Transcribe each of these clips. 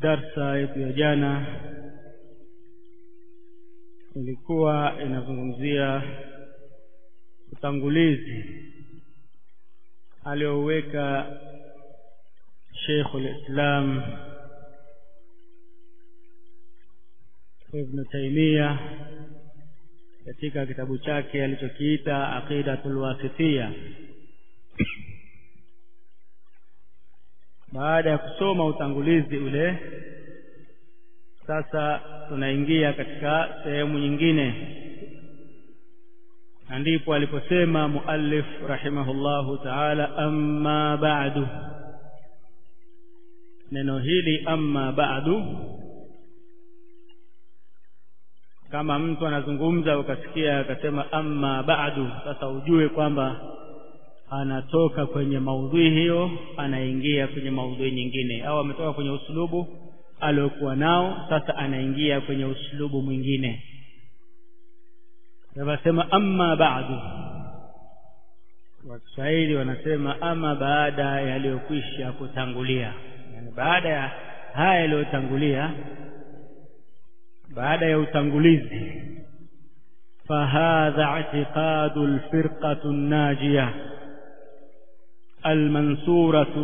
darsa yetu ya jana ilikuwa inazungumzia utangulizi aliouweka Sheikhul Islam Ibn Taymiyyah katika kitabu chake alichokiita Aqidatul Wasitiyya baada ya kusoma utangulizi ule sasa tunaingia katika sehemu nyingine na ndipo aliposema muallif rahimahullahu ta'ala amma ba'du neno hili amma ba'du kama mtu anazungumza ukasikia akasema amma ba'du sasa ujue kwamba anatoka kwenye maudhui hiyo anaingia kwenye maudhui nyingine au ametoka kwenye uslubu aliokuwa nao sasa anaingia kwenye uslubu mwingine wanasema amma ba'du Waswahili wanasema ama baada yaliyokwisha kutangulia yani baada ya haya yaliyotangulia baada ya utangulizi فهذا اعتقاد الفرقة الناجية المنصورة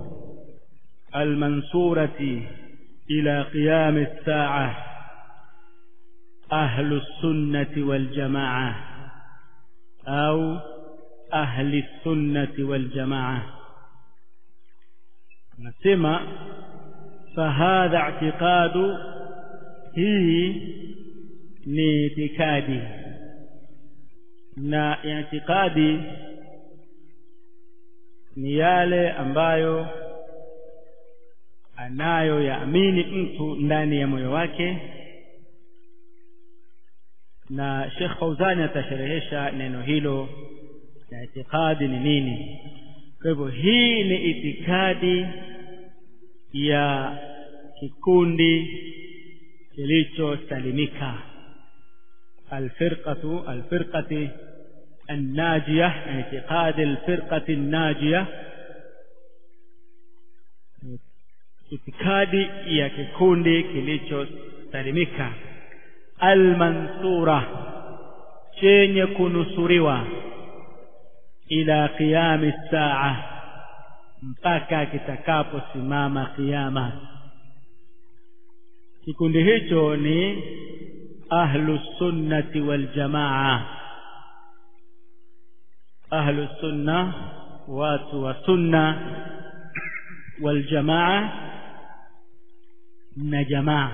المنصورة إلى قيام الساعة أهل السنة والجماعة أو أهل السنة والجماعة نسمع فهذا اعتقاد هي ni itikadi na itikadi ni yale ambayo anayo yaamini mtu ndani ya moyo wake na Sheikh Fauzani atasherehesha neno hilo na itikadi ni nini kwa hivyo hii ni itikadi ya kikundi kilichosalimika alfirqatu alfirqati الناجية اعتقاد الفرقة الناجية itikadi ya kikundi kilichosalimika almansura chenye kunusuriwa ila qiyami saa mpaka kitakaposimama kiyama kikundi hicho ni ahlu sunnati wal jamaa ahlu sunna watu wa sunna wal jamaa na jamaa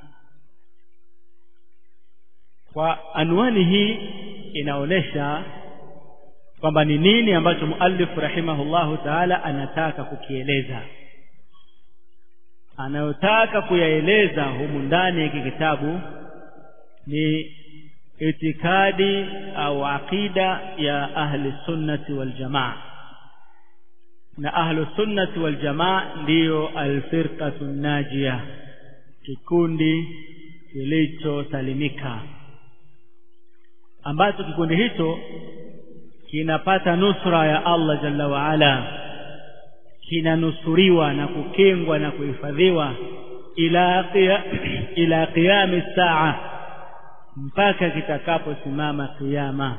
kwa anwani hii inaonesha kwamba ni nini ambacho muallif rahimahullahu taala anataka kukieleza anayotaka kuyaeleza humu ndani ya kitabu ni itikadi au aqida ya ahli sunnati wal jamaa na ahlu sunnati wal jamaa ndiyo alfirqatu najia kikundi kilichosalimika ambacho kikundi hicho kinapata nusra ya Allah jalla wa ala kinanusuriwa na kukingwa na kuhifadhiwa ila qia, ila qiyami saa mpaka kitakaposimama kiyama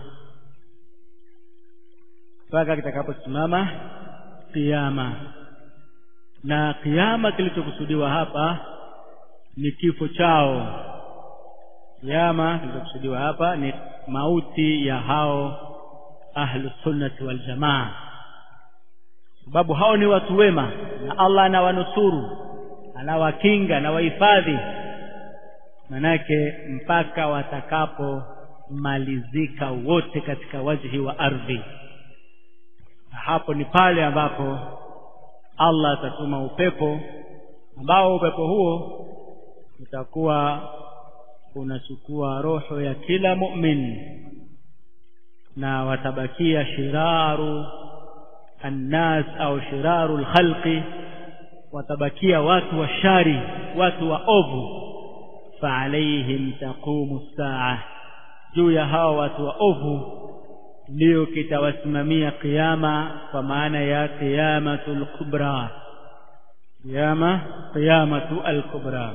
mpaka kitakaposimama kiyama na kiyama kilichokusudiwa hapa ni kifo chao kiyama kilichokusudiwa hapa ni mauti ya hao ahlu sunnati wal jamaa sababu hao ni watu wema na Allah anawanusuru anawakinga anawahifadhi manake mpaka watakapomalizika wote katika wajhi wa ardhi na hapo ni pale ambapo Allah atatuma upepo ambao upepo huo utakuwa unachukua roho ya kila mu'min na watabakia shiraru annas au shiraru lkhalqi watabakia watu wa shari watu wa ovu faalaihim taqumu saa juu ya hawa watu wa ovu ndiyo kitawasimamia qiyama kwa maana ya qiyamatul kubra qiyama qiyamatu al-kubra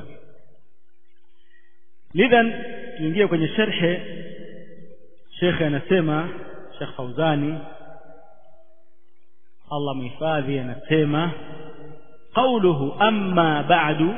lidhan tuingie kwenye sharhe shekhe anasema Sheikh Fauzani Allah muhifadhi anasema قوله أما بعد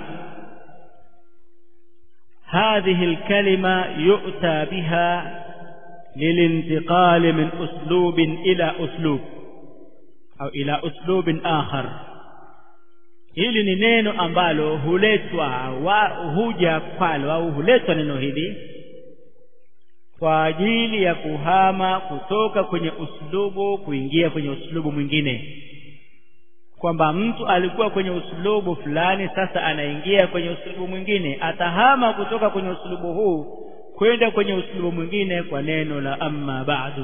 هذه الكلمة يؤتى بها للانتقال من أسلوب إلى أسلوب أو إلى أسلوب آخر hili ni neno ambalo huletwa wa huja kwalo au huletwa neno hili kwa ajili ya kuhama kutoka kwenye uslubu kuingia kwenye uslubu mwingine kwamba mtu alikuwa kwenye uslubu fulani sasa anaingia kwenye uslubu mwingine atahama kutoka kwenye uslubu huu kwenda kwenye uslubu mwingine kwa neno la amma ba'du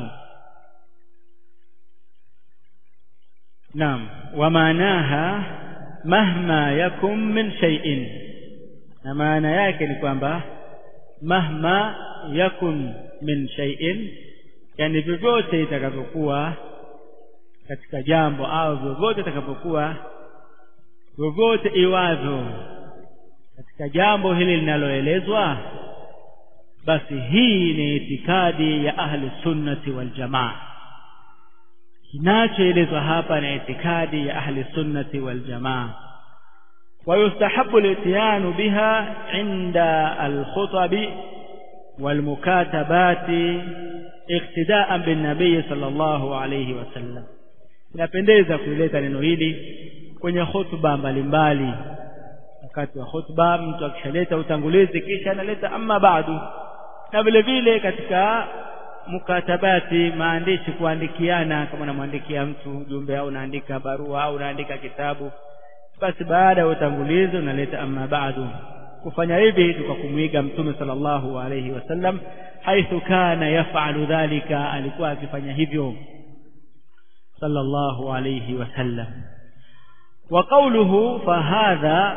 naam wa maanaha mahma yakum min shay'in na maana yake ni kwamba mahma yakun min shay'in yani vyovyote itakavyokuwa katika jambo au vyovyote itakavyokuwa vyovyote iwavyo katika jambo hili linaloelezwa basi hii ni itikadi ya ahli sunnati wal jamaa kinachoelezwa hapa ni itikadi ya ahli sunnati wal jamaa ويستحب الاتيان بها عند الخطب والمكاتبات اقتداء بالنبي صلى الله عليه وسلم inapendeza kuleta neno hili kwenye hotuba mbalimbali wakati wa hotuba mtu akishaleta utangulizi kisha analeta amma baadu na vile vile katika mukatabati maandishi kuandikiana kama unamwandikia mtu ujumbe au unaandika barua au unaandika kitabu basi baada ya utangulizi unaleta amma baadu kufanya hivi tukakumwiga mtume sallallahu alayhi wasallam haithu kana yafalu dhalika alikuwa akifanya hivyo sallallahu alayhi wasallam wa qawluhu fahadha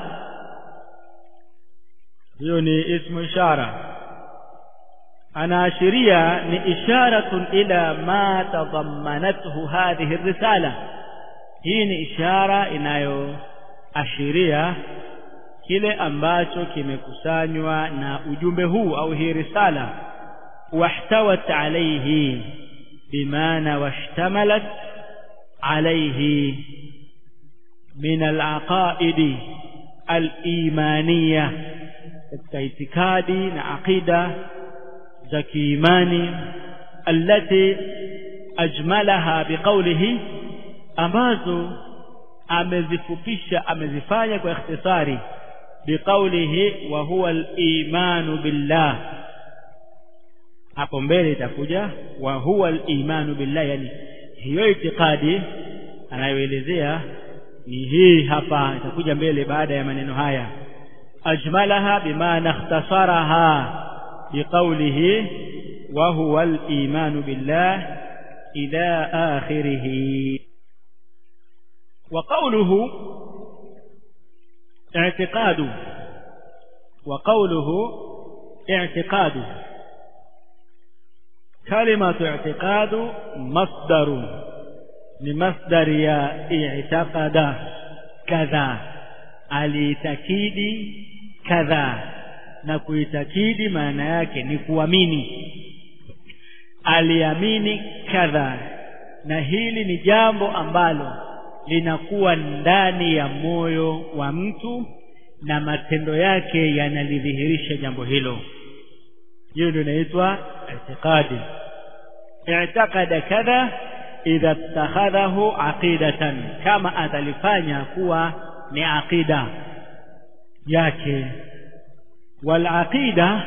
hiyo ni ismu ishara anaashiria ni isharatun ila ma tadammanathu hadhihi risala hii ni ishara inayoashiria kile ambacho kimekusanywa na ujumbe huu au hii risala wahtawat alayhi bimaana washtamalat alayhi min alaqaidi alimaniya katika itikadi na aqida za kiimani allati ajmalaha biqawlihi ambazo amezifupisha amezifanya kwa ikhtisari biqaulihi wa huwa al-imanu billah hapo mbele itakuja wa huwa al-imanu billah yani hiyo itikadi anayoelezea ni hii hapa itakuja mbele baada ya maneno haya ajmalaha bimaana ikhtasaraha biqaulihi wa huwa al-imanu billah ila akhirih وقوله اعتقاد وقوله اعتقاد كلمة اعتقاد مصدر لمصدر يا اعتقد كذا aliitakidi kadha na kuitakidi maana yake ni kuamini aliamini kadha na hili ni jambo ambalo linakuwa ndani ya moyo wa mtu na matendo yake yanalidhihirisha jambo hilo hiyo ndio inaitwa i'tiqadi i'taqada kadha idha ittakhadhahu aqidatan kama atalifanya kuwa ni aqida yake wal aqida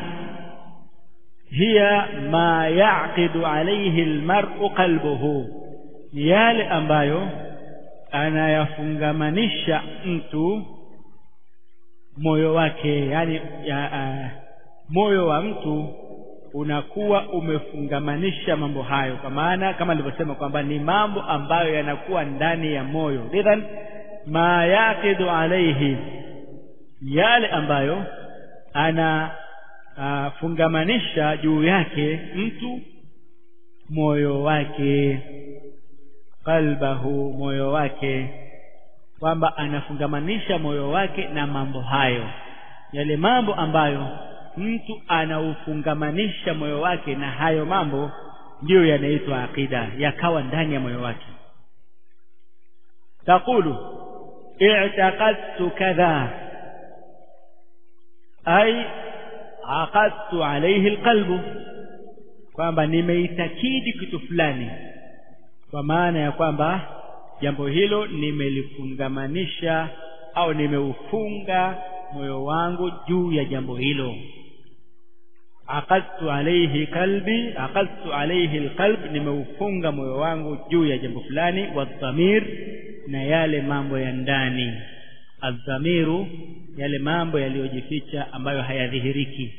hiya ma yaqidu alayhi almar'u qalbuhu ni yale ambayo anayafungamanisha mtu moyo wake yani ya, uh, moyo wa mtu unakuwa umefungamanisha mambo hayo kwa maana kama nilivyosema kwamba ni mambo ambayo yanakuwa ndani ya moyo lidhan ma yaqidu alaihi yale ambayo ana uh, fungamanisha juu yake mtu moyo wake qalbahu moyo wake kwamba anafungamanisha moyo wake na mambo hayo yale mambo ambayo mtu anaufungamanisha moyo wake na hayo mambo ndiyo yanaitwa aqida yakawa ndani ya moyo wake taqulu i'taqadtu kadha ay aqadtu alayhi alqalbu kwamba nimeitakidi kitu fulani kwa maana ya kwamba jambo hilo nimelifungamanisha au nimeufunga moyo wangu juu ya jambo hilo aqadtu alayhi qalbi aqadtu alayhi alqalb nimeufunga moyo wangu juu ya jambo fulani wadhamir na yale mambo ya ndani adhamiru yale mambo yaliyojificha ambayo hayadhihiriki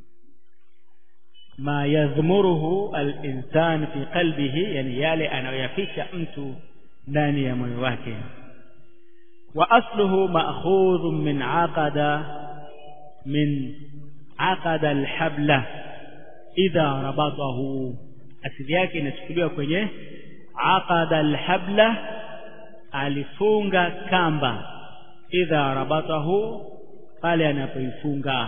ma yadhmuruhu al-insan fi qalbihi yani yale anayoyaficha mtu ndani ya moyo wake wa asluhu ma'khudhun min aqada min aqada al-habla idha rabatahu asili yake inachukuliwa kwenye aqada al-habla alifunga kamba idha rabatahu pale anapoifunga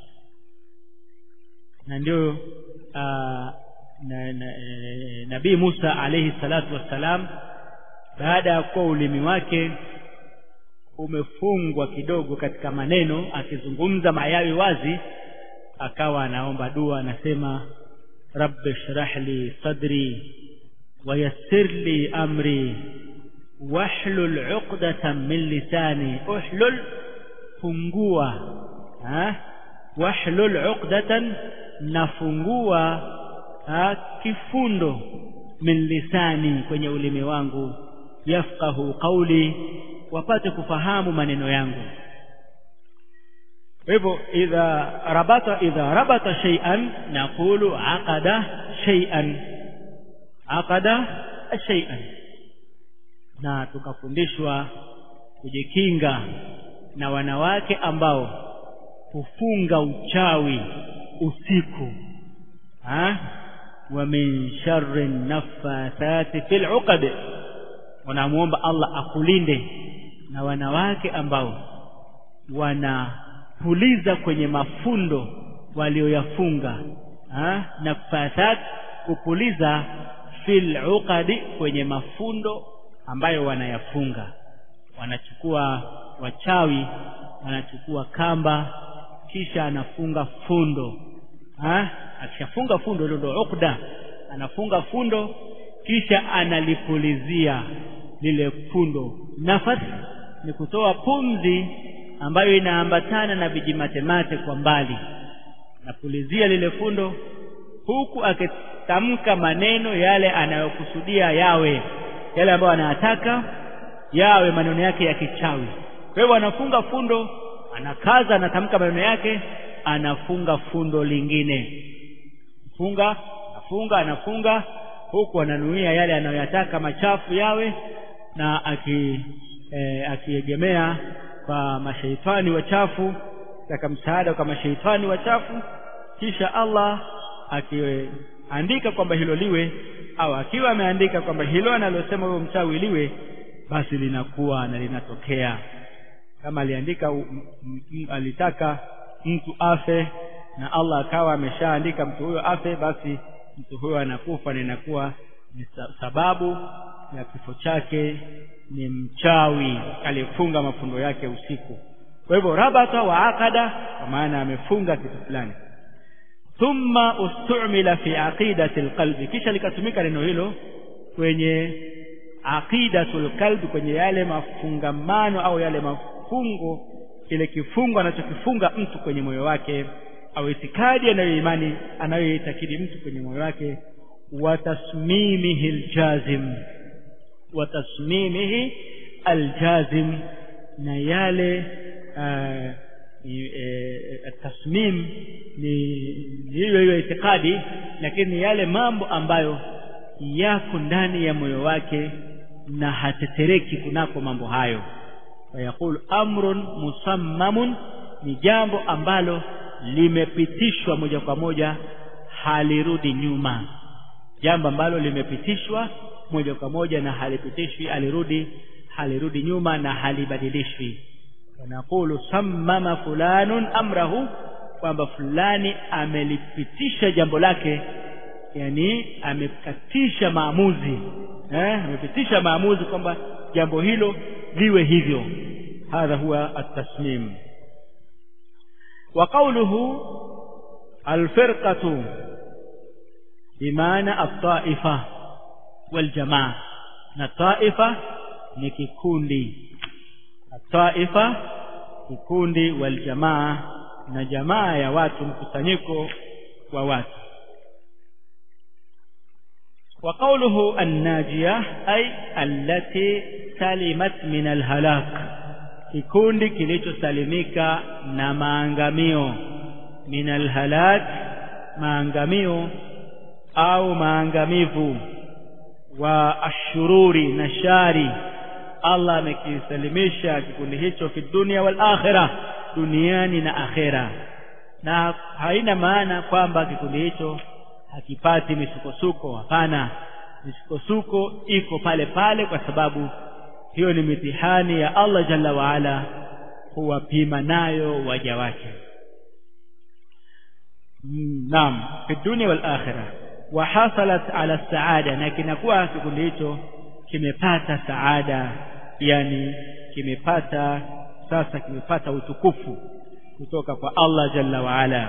na ndio na, na, nabii Musa alayhi salatu wassalam baada ya kuwa ulimi wake umefungwa kidogo katika maneno akizungumza mayawi wazi akawa anaomba dua anasema rabbi shrah li sadri wayassir li amri wahlul 'uqdatan min lisani uhlul fungua ha wahlul 'uqdatan nafungua ha, kifundo min lisani kwenye ulimi wangu yafqahu qawli wapate kufahamu maneno yangu hivyo idha rabata idha rabata shay'an naqulu aqada shay'an aqada shay'an na tukafundishwa kujikinga na wanawake ambao hufunga uchawi usiku ha wa min sharri naffathati fil uqad wanamuomba Allah akulinde na wanawake ambao wanapuliza kwenye mafundo walioyafunga naffathat kupuliza fil uqadi kwenye mafundo ambayo wanayafunga wanachukua wachawi wanachukua kamba kisha anafunga fundo ha? akishafunga fundo hilo ndio ukda anafunga fundo kisha analipulizia lile fundo nafasi ni kutoa pumzi ambayo inaambatana na vijimatemate kwa mbali napulizia lile fundo huku akitamka maneno yale anayokusudia yawe yale ambayo anayataka yawe maneno yake ya kichawi kwa hivyo anafunga fundo anakaza anatamka maneno yake anafunga fundo lingine funga afunga anafunga huku ananuia yale anayoyataka machafu yawe na aki e, akiegemea kwa mashaitani wachafu taka msaada kwa mashaitani wachafu kisha Allah akiandika kwamba hilo liwe au akiwa ameandika kwamba hilo analosema huyo mchawi liwe basi linakuwa na linatokea kama aliandika alitaka mtu afe na Allah akawa ameshaandika mtu huyo afe basi mtu huyo anakufa na inakuwa ni sababu ya kifo chake ni mchawi aliyefunga mafundo yake usiku kwa hivyo rabata wa aqada kwa maana amefunga kitu fulani thumma ustumila fi aqidati alqalbi kisha likatumika neno hilo kwenye aqidatul qalbi kwenye yale mafungamano au yale mafungo kile kifungo anachokifunga mtu kwenye moyo wake au itikadi anayoimani anayoitakidi mtu kwenye moyo wake wa tasmimihi aljazim wa tasmimihi aljazim na yale uh, e, tasmim ni hiyo hiyo itikadi lakini yale mambo ambayo yako ndani ya moyo wake na hatetereki kunako mambo hayo fayaqulu amrun musammamun ni jambo ambalo limepitishwa moja kwa moja halirudi nyuma jambo ambalo limepitishwa moja kwa moja na halipitishwi alirudi halirudi nyuma na halibadilishwi wanaqulu sammama fulanun amrahu kwamba fulani amelipitisha jambo lake yani amekatisha maamuzi eh amepitisha maamuzi kwamba jambo hilo liwe hivyo hadha huwa at-tasmim wa qawluhu al-firqatu bimaana at-ta'ifa wal jamaa na ta'ifa ni kikundi at-ta'ifa kikundi wal jamaa na jamaa ya watu mkusanyiko wa watu وقوله الناجية أي التي سلمت من الهلاك kikundi kilichosalimika na maangamio min alhalak maangamio au maangamivu wa ashururi na shari Allah amekisalimisha kikundi hicho fi dunia wal akhirah duniani na akhera na haina maana kwamba kikundi hicho hakipati misukosuko hapana misukosuko iko pale pale kwa sababu hiyo ni mitihani ya Allah jalla waala huwapima nayo waja wake naam fi dunia wal akhirah wa hasalat ala saada na kinakuwa kikundi hicho kimepata saada yani kimepata sasa kimepata utukufu kutoka kwa Allah jalla waala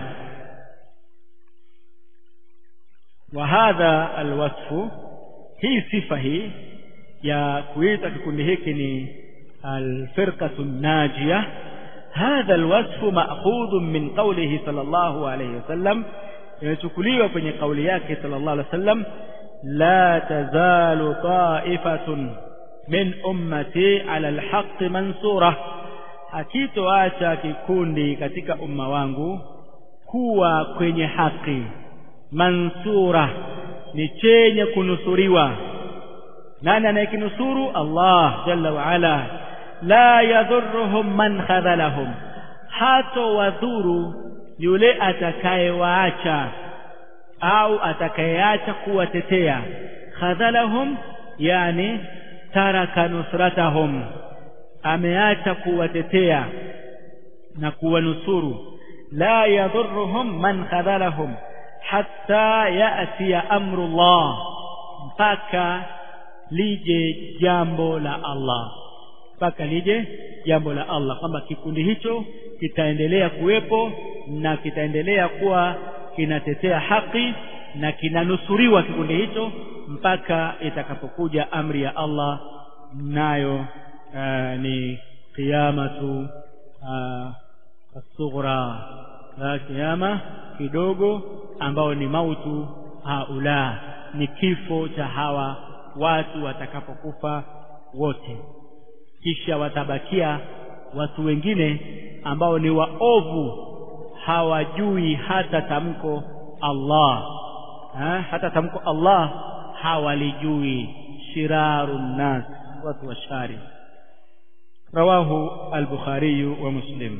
وهذا الوصف hii sifa hii ya kuita kikundi hiki ni alfirqatu najia hadha alwasfu ma'khudun min qawlihi sallallahu alayhi wasallam imechukuliwa kwenye kauli yake sallallahu alayhi wasallam la tazalu ta'ifatun min ummati ala alhaqqi mansura hakitoacha kikundi katika umma wangu kuwa kwenye haki mansura ni chenye kunusuriwa nani anayekinusuru Allah jalla wa ala la yadhurruhum man khadhalahum hato wadhuru yule atakayewaacha au atakayeacha kuwatetea khadhalahum yani taraka nusratahum ameacha kuwatetea na kuwanusuru la yadhurruhum man khadhalahum hatta yati amru Allah mpaka lije jambo la Allah mpaka lije jambo la Allah kwamba kikundi hicho kitaendelea kuwepo na kitaendelea kuwa kinatetea haki na kinanusuriwa kikundi hicho mpaka itakapokuja amri ya Allah nayo uh, ni qiyamatu uh, as-sughra kiyama kidogo ambao ni mautu haula ni kifo cha hawa watu watakapokufa wote kisha watabakia watu wengine ambao ni waovu hawajui hata tamko Allah ha? hata tamko Allah hawalijui shirarun nas watu washari rawahu al-bukhari wa muslim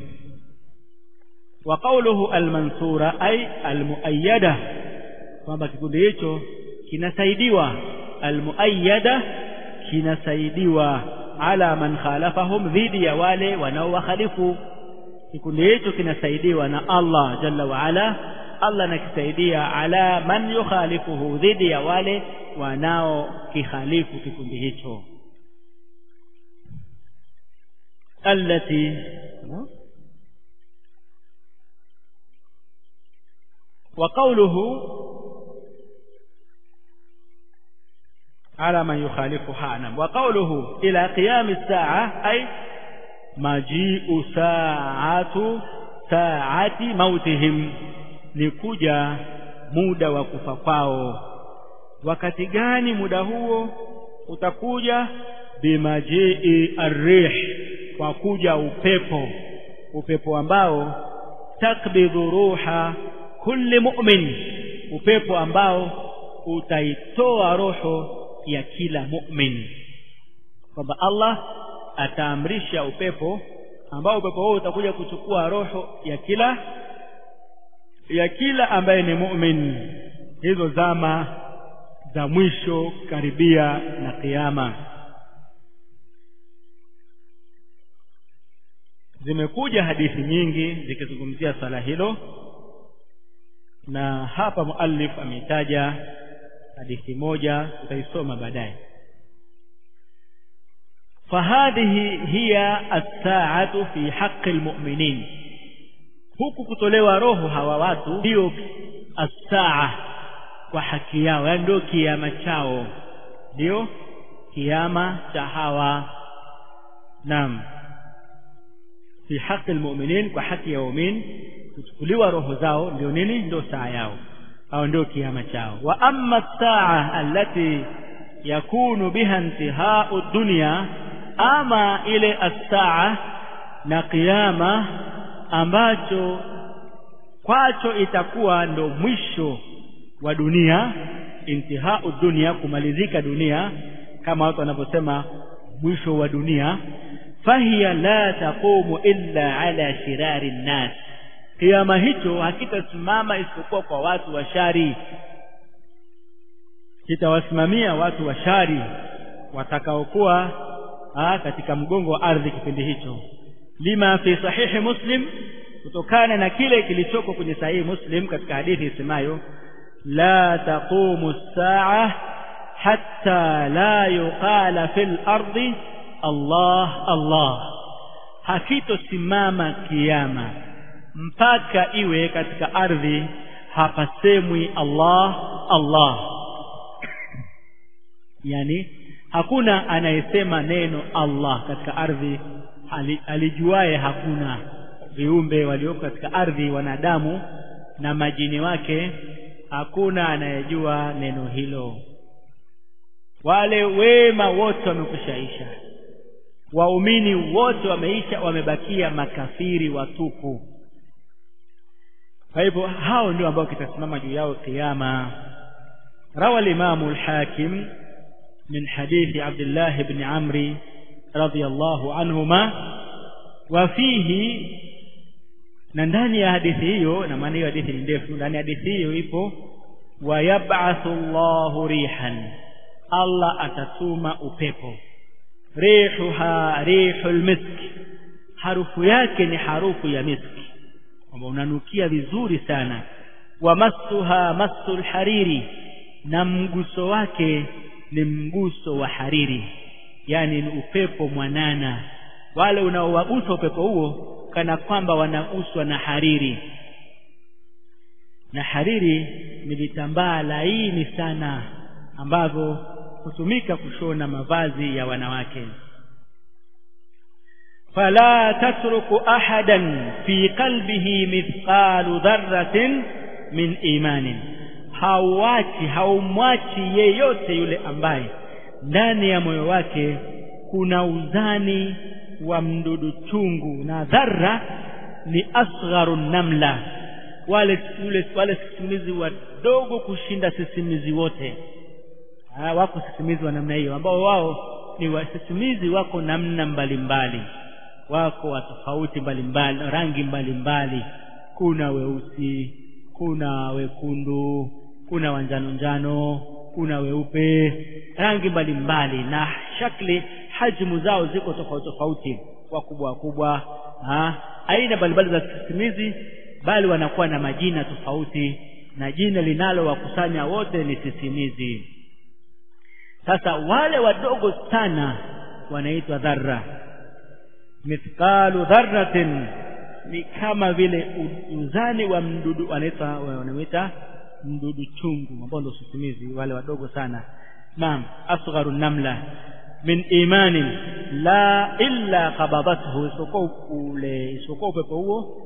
وقوله المنصورة أي المؤيدة kwamba kikundi hicho kinasaidiwa almuayyada kinasaidiwa ala man khalafahum dhidi ya wale wanaowakhalifu kikundi hicho kinasaidiwa na Allah jalla wa ala Allah anakisaidia ala man yukhalifuhu dhidi ya wale wanaokikhalifu kikundi hicho allati وقوله على من يخالفها نعم وقوله إلى قيام الساعة أي مجيء ساعة ساعة موتهم لكجا muda wa kufa kwao wakati gani muda huo utakuja bimajii arrih kwa kuja upepo upepo ambao takbidhu ruha kulli mu'min upepo ambao utaitoa roho ya kila mu'min kwamba Allah ataamrisha upepo ambao upepo huo utakuja kuchukua roho ya kila ya kila ambaye ni mu'min hizo zama za mwisho karibia na kiyama zimekuja hadithi nyingi zikizungumzia swala hilo na hapa muallif ameitaja hadithi moja tutaisoma baadaye fahadhihi hiya as-sa'atu fi haqqi al-mu'minin huku kutolewa roho hawa watu ndio as-sa'a kwa haki yao yani ndio kiama chao ndio kiama cha hawa naam fi haqqi al-mu'minin kwa haki ya waumini kuchukuliwa roho zao ndio nini ndio saa yao au ndio kiama chao wa amma saa allati yakunu biha intihau dunya ama ile as-saa na kiyama ambacho kwacho itakuwa ndo mwisho wa dunia intihau dunia kumalizika dunia kama watu wanavyosema mwisho wa dunia fahiya la taqumu illa ala shirari nnas kiama hicho hakitasimama isipokuwa kwa watu wa shari kitawasimamia watu wa shari watakaokuwa katika mgongo wa ardhi kipindi hicho lima fi sahihi muslim kutokana na kile kilichoko kwenye sahihi muslim katika hadithi isemayo la taqumu saa hatta la yuqala fil ardi Allah Allah hakitosimama kiama mpaka iwe katika ardhi hapasemwi Allah Allah yani hakuna anayesema neno Allah katika ardhi alijuaye hakuna viumbe walioko katika ardhi wanadamu na majini wake hakuna anayejua neno hilo wale wema wote wamekushaisha waumini wote wameisha wamebakia makafiri watupu kwa hivyo hao ndio ambao kitasimama juu yao kiyama rawa al-imamu al-hakim min hadithi Abdullah ibn Amri radiyallahu anhuma wa fihi na ndani ya hadithi hiyo na maana hiyo hadithi ni ndefu ndani ya hadithi hiyo ipo wa yab'athu Allahu rihan Allah atatuma upepo rihuha rihul misk harufu yake ni harufu ya miski kwamba unanukia vizuri sana wa massuha massul hariri na mguso wake ni mguso wa hariri yani ni upepo mwanana wale unaowagusa upepo huo kana kwamba wanaguswa na hariri na hariri ni vitambaa laini sana ambavyo hutumika kushona mavazi ya wanawake fala tatruku ahadan fi qalbihi mithqalu dharratin min imanin hauachi haumwachi yeyote yule ambaye ndani ya moyo wake kuna uzani wa mdudu chungu na dharra ni asgharu namla wale yule wale sisimizi wadogo kushinda sisimizi wote ha, wako sisimizi wa namna hiyo ambao wao ni wasisimizi wako namna mbalimbali wako wa tofauti mbalimbali rangi mbalimbali kuna weusi kuna wekundu kuna wanjano njano kuna weupe rangi mbalimbali na shakli hajmu zao ziko tofauti tofauti wakubwa wakubwa aina mbalimbali za sisimizi bali wanakuwa na majina tofauti na jina linalowakusanya wote ni sisimizi sasa wale wadogo sana wanaitwa dharra mithqalu dharratin ni kama vile uzani wa mdudu wanaita wanaita mdudu chungu ambao ndio sisimizi wale wadogo sana naam asgharu namla min imani la illa qabadathu isipokuwa ule isipokuwa upepo huo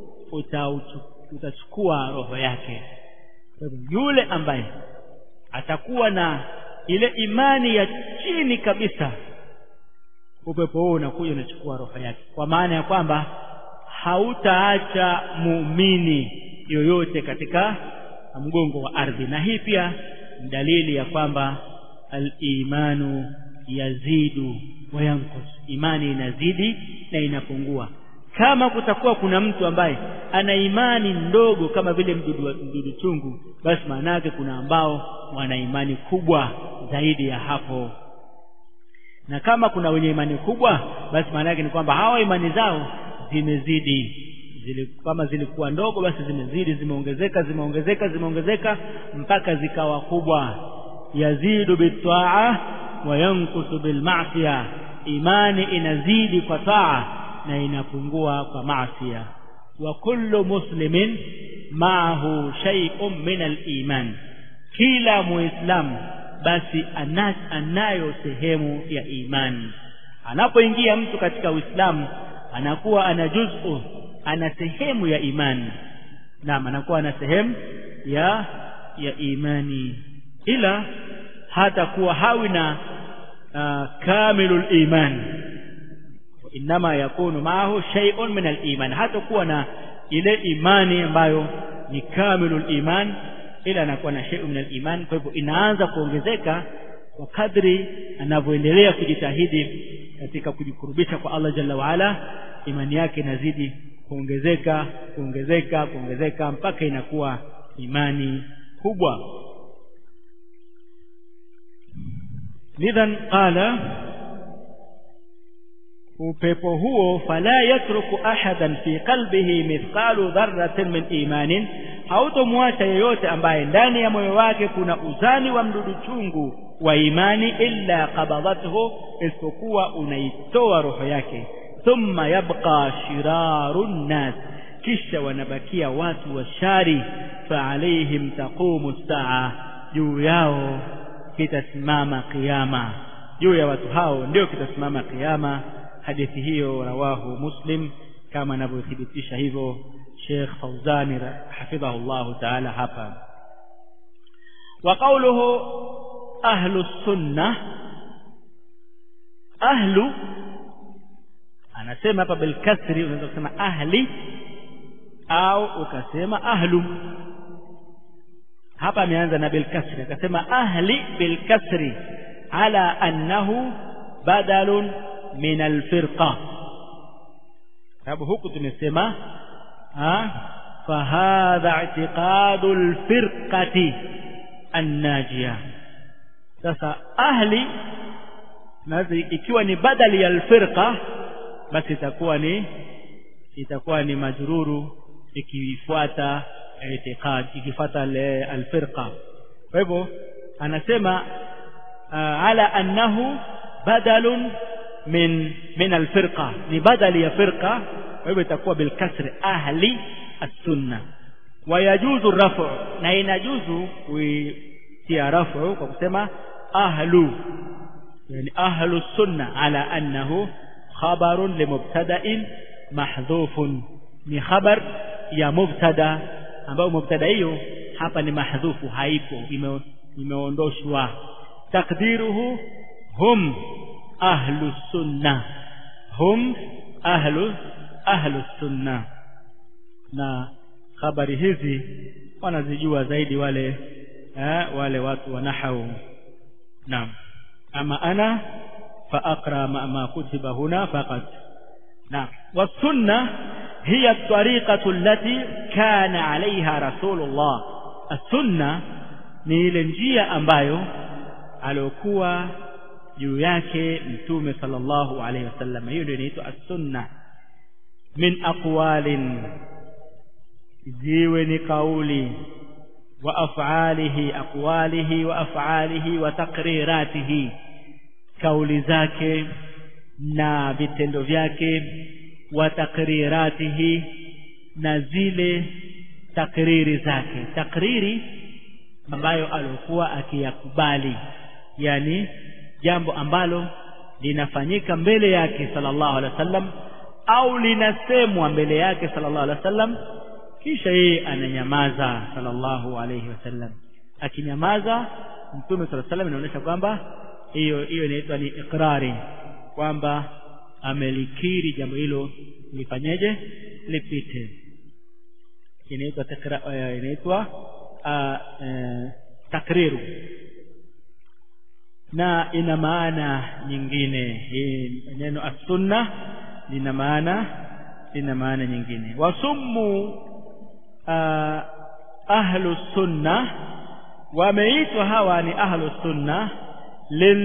utachukua roho yake yule ambaye atakuwa na ile imani ya chini kabisa upepo huo unakuja unachukua roho yake kwa maana ya kwamba hautaacha muumini yoyote katika mgongo wa ardhi na hii pia ni dalili ya kwamba al-imanu yazidu wa yanqus imani inazidi na inapungua kama kutakuwa kuna mtu ambaye ana imani ndogo kama vile mdudu, mdudu chungu basi maana yake kuna ambao wana imani kubwa zaidi ya hapo na kama kuna wenye imani kubwa basi maana yake ni kwamba hawa imani zao zimezidi zili, kama zilikuwa ndogo basi zimezidi zimeongezeka zimeongezeka zimeongezeka mpaka zikawa kubwa yazidu bitaa wa yankusu bilmasia imani inazidi kwa taa na inapungua kwa masia wa kullu muslimin maahu shay'un min al-iman kila muislamu basi anayo sehemu ya imani anapoingia mtu katika uislamu anakuwa ana juz'u ana sehemu ya imani naam anakuwa ana sehemu ya ya imani ila hata kuwa hawi na uh, kamilul iman inma yakunu maahu shay'un min al-iman hata kuwa na ile imani ambayo ni kamilul iman ila anakuwa na shay'un min al-iman kwa hivyo inaanza kuongezeka kwa kadri anavyoendelea kujitahidi katika kujikurubisha kwa Allah jalla waala imani yake inazidi kuongezeka kuongezeka kuongezeka mpaka inakuwa imani kubwa lidhan qala upepo huo fala yatruku ahadan fi qalbihi mithqalu dharratin min imanin hautomwacha yeyote ambaye ndani ya moyo wake kuna uzani wa mdudu chungu wa imani illa qabadathu isipokuwa unaitoa roho yake thumma yabqa shiraru nnas kisha wanabakia watu wa shari fa alaihim taqumu saa juu yao kitasimama kiyama juu ya watu hao ndio kitasimama kiyama hadithi hiyo rawahu muslim kama anavyothibitisha hivyo Sheikh Fauzani hafidhahu Allah ta'ala hapa wa qawluhu ahlu sunna ahlu anasema hapa bil kasri unaweza kusema ahli au ukasema ahlu hapa ameanza na bil kasri akasema ahli bil kasri ala annahu badalun min al firqa sababu huku tumesema fahadha i'tiqadu al firqati an-najiyah sasa ahli nazi ikiwa ni badali ya alfirqa basi itakuwa ni itakuwa ni majruru ikifuata itiqad ikifuata alfirqa kwa hivyo anasema ala annahu badalun min min alfirqa ni badali ya firqa kwa hivyo itakuwa bilkasri ahli as-sunna wayajuzu rafu na inajuzu kuitia rafu kwa kusema ahlu yani ahlu sunna ala annahu khabarun limubtada'in mahdhufun ni khabar ya mubtada ambayo mubtada hiyo hapa ni mahdhufu haipo imeondoshwa takdiruhu hum ahlu sunna hum ahlu ahlu sunna na habari hizi wanazijua zaidi wale eh, wale watu wa nahau naam ama ana fa aqra ma, ma kutiba huna faqat naam wasunna hiya at-tariqatu allati kana 'alayha rasulullah as-sunna ni ile njia ambayo aliokuwa juu yake mtume sallallahu alayhi wasallam hiyo ndio inaitwa as-sunna min aqwalin ziwe ni kauli wa af'alihi aqwalihi wa af'alihi wa taqriratihi kauli zake na vitendo vyake wa taqriratihi na zile takriri zake takriri ambayo alikuwa akiyakubali yani jambo ambalo linafanyika mbele yake sallallahu alaihi wasallam au linasemwa mbele yake sallallahu alaihi wasallam kisha yeye ananyamaza sallallahu alaihi wasallam akinyamaza mtume sallallahu alaihi wasallam inaonyesha kwamba hiyo hiyo inaitwa ni ikrari kwamba amelikiri jambo hilo lifanyeje lipite inaitwa takra inaitwa takriru na ina maana nyingine hii neno as-sunna lina maana lina maana nyingine wasummu ahlu sunna wameitwa hawa ni ahlu sunna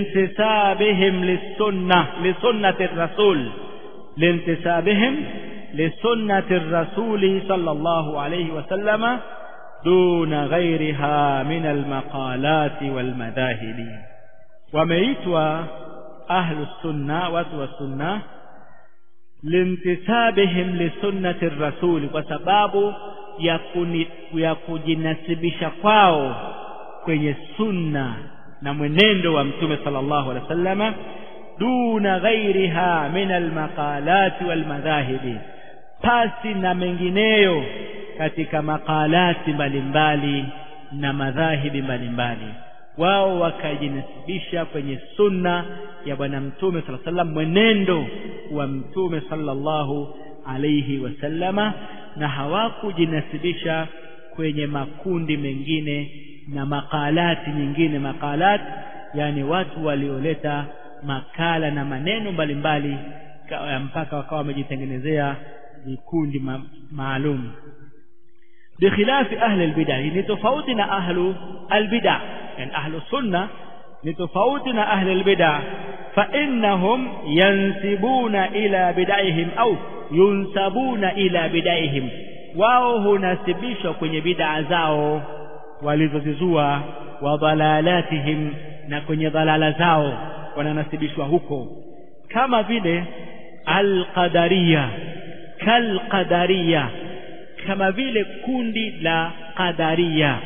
lintisabihim lisunna lisunnati rasul lintisabihim لسنة الرسول صلى الله عليه وسلم دون غيرها من المقالات والمذاهب وميتوا أهل السنة وتوى السنة لانتسابهم لسنة الرسول وسباب ya kujinasibisha kwao kwenye sunna na mwenendo wa mtume sallallahu alaihi wasallama duna ghairiha min almaqalati walmadhahibi pasi na mengineyo katika makalati mbalimbali na madhahibi mbalimbali wao wakajinasibisha kwenye sunna ya bwana mtume sala sallam mwenendo wa mtume sallallahu alaihi wasallama na hawakujinasibisha kwenye makundi mengine na makalati nyingine makalat yani watu walioleta makala na maneno mbalimbali mpaka wakawa wamejitengenezea vikundi ma maalum bikhilafi ahli albid'ah ni tofauti na ahlu albid'ah yani ahlu sunna ni tofauti na ahli albid'ah fa innahum yansibuna ila bid'ahim au yunsabuna ila bid'ahim wao hunasibishwa kwenye bid'a zao walizozizua wa dhalalatihim na kwenye dhalala zao wananasibishwa huko kama vile alqadariya kalqadariya kama vile kundi la qadariya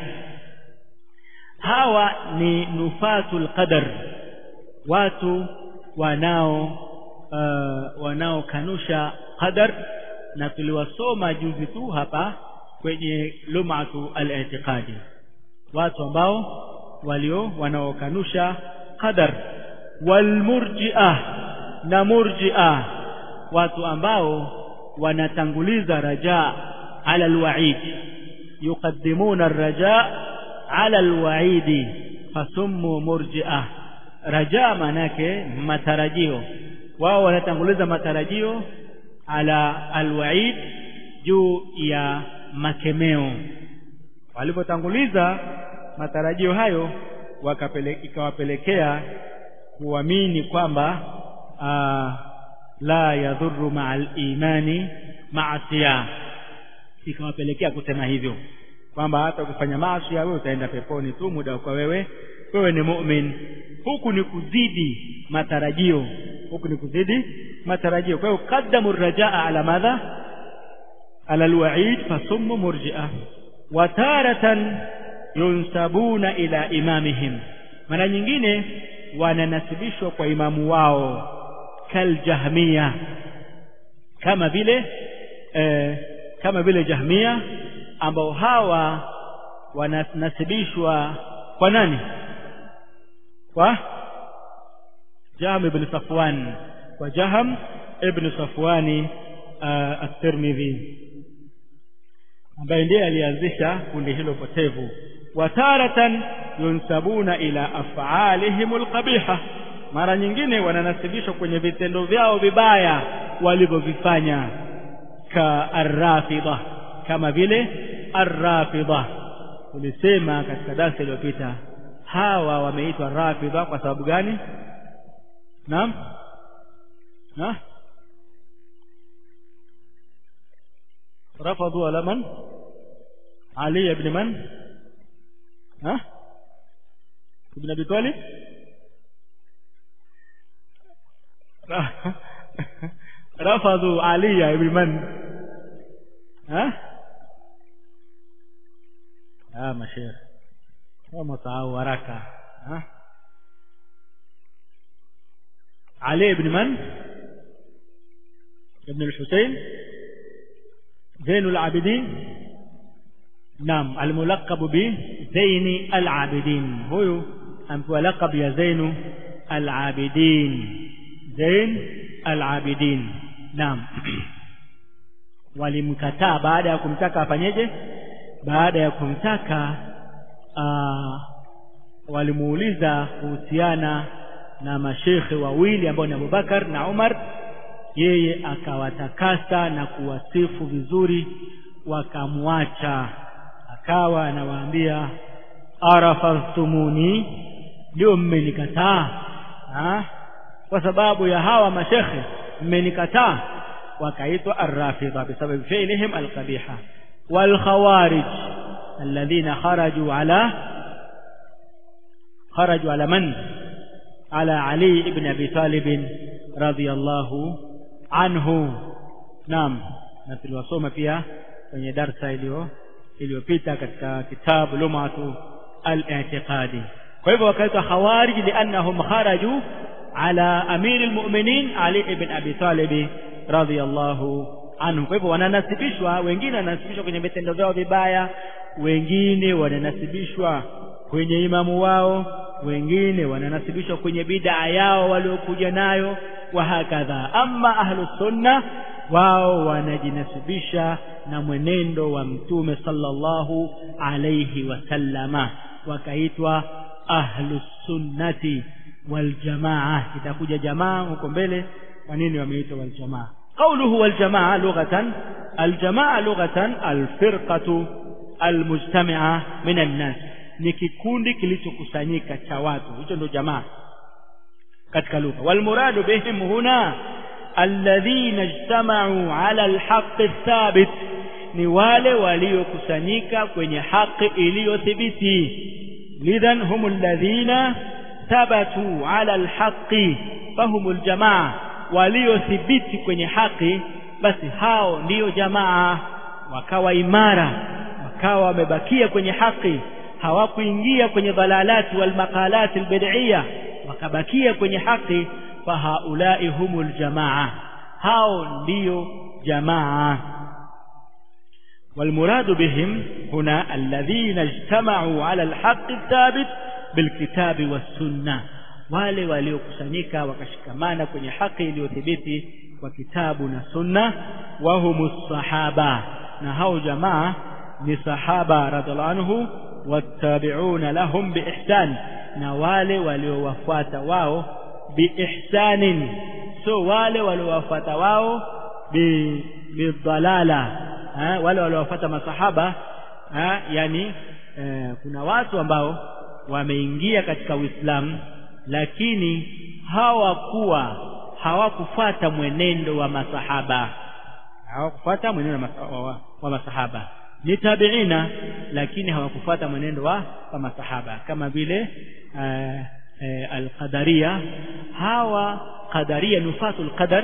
hawa ni nufatul qadar watu wanao uh, wanaokanusha qadar na tuliwasoma juzi tu hapa kwenye lumatu al-i'tiqadi watu ambao walio wanaokanusha qadar walmurji'ah na murji'ah watu ambao wanatanguliza raja ala alwa'id yuqaddimuna arraja ala alwa'id fasummu murji'ah raja manake matarajio wao wanatanguliza matarajio ala alwa'id juu ya makemeo walipotanguliza matarajio hayo ikawapelekea kuamini kwamba la yadhuru ma'al imani maasiya ikawapelekea kusema hivyo kwamba hata ukifanya maasi wewe utaenda peponi tu muda kwa wewe wewe ni mu'min huku ni kuzidi matarajio huku ni kuzidi matarajio kwa hiyo qaddamu rajaa ala madha ala alwa'id fasummu murji'ah wa taratan yunsabuna ila imamihim mara nyingine wananasibishwa kwa imamu wao kaljahmia kama vile eh, kama vile jahmia ambao hawa wanasibishwa kwa nani kwa Jahm ibn Safwan kwa Jahm ibn Safwani uh, at-Tirmidhi ambaye ndiye alianzisha kundi hilo potevu wataratan yunsabuna ila af'alihim alqabiha mara nyingine wananasibishwa kwenye vitendo vyao vibaya walivyovifanya ka arrafida kama vile arrafida tulisema katika darasa iliyopita hawa wameitwa rafida kwa sababu gani naam na رفضوا على من علي بن من ها ابن ابي طالب رفضوا علي بن من ها اه مشيخ kama sahau haraka ha Ali ibn man ibn al-Husayn زين العابدين نعم الملقب بزين العابدين هو أمبوا لقب يا زين العابدين زين العابدين نعم walimkataa baada ya kumtaka afanyeje baada ya kumtaka walimuuliza kuhusiana na mashekhe wawili ambao ni Abubakar na Umar yeye akawatakasa na kuwasifu vizuri wakamwacha akawa anawaambia arafastumuni ndio mmenikataa kwa sababu ya hawa mashekhe mmenikataa wakaitwa arrafidha bisababi fi'lihim alqabiha والخوارج الذين خرجوا على خرجوا على من على علي بن أبي طالب رضي الله عنه نعم na tuliwasoma pia kwenye darsa iliyo iliyopita katika kitabu lumatu al-i'tiqadi kwa hivyo wakaitwa khawarij liannahum kharaju ala amiri almu'minin ali ibn abi talib radiyallahu anhu kwa hivyo wananasibishwa wengine wananasibishwa kwenye vitendo vyao vibaya wengine wananasibishwa kwenye imamu wao wengine wananasibishwa kwenye bid'a yao waliokuja nayo wa hakadha amma ahlus sunna wao wanajinasibisha na mwenendo wa mtume sallallahu alayhi wasallama wakaitwa ahlus sunnati wal jamaa itakuja jamaa huko mbele kwa nini wameitwa wal jamaa قوله والجماعة لغة الجماعة لغة الفرقة المجتمعة من الناس ni kikundi kilichokusanyika cha watu hicho ndio jamaa katika lugha walmuradu bihim huna alladhina ijtama'u ala alhaq athabit ni wale waliokusanyika kwenye haki iliyothibiti lidhan hum alladhina thabatu ala alhaqi fahum aljamaa waliothibiti kwenye haki basi hao ndiyo jamaa wakawa imara wakawa wamebakia kwenye haki hawakuingia kwenye dhalalati wal maqalati albid'iyya wakabakia kwenye haki fa haulai humul jamaa hao ndiyo jamaa والمراد بهم هنا الذين اجتمعوا على الحق الثابت بالكتاب والسنة wale waliokusanyika wakashikamana kwenye haki iliyothibiti kwa kitabu na sunna wahumus sahaba na hao jamaa ni sahaba radhiallahu anhu wattabi'una lahum biihsan na wale waliowafuata wao biihsanin so wale waliowafuata wao bi bidhalala wale waliowafuata masahaba ha, yani eh, kuna watu ambao wameingia katika Uislamu lakini hawakuwa hawakufuata mwenendo wa masahaba hawakufuata mwenendo wa, wa, wa masahaba ni tabiina lakini hawakufuata mwenendo wa, wa masahaba kama vile uh, uh, alqadaria hawa qadaria nufatul qadar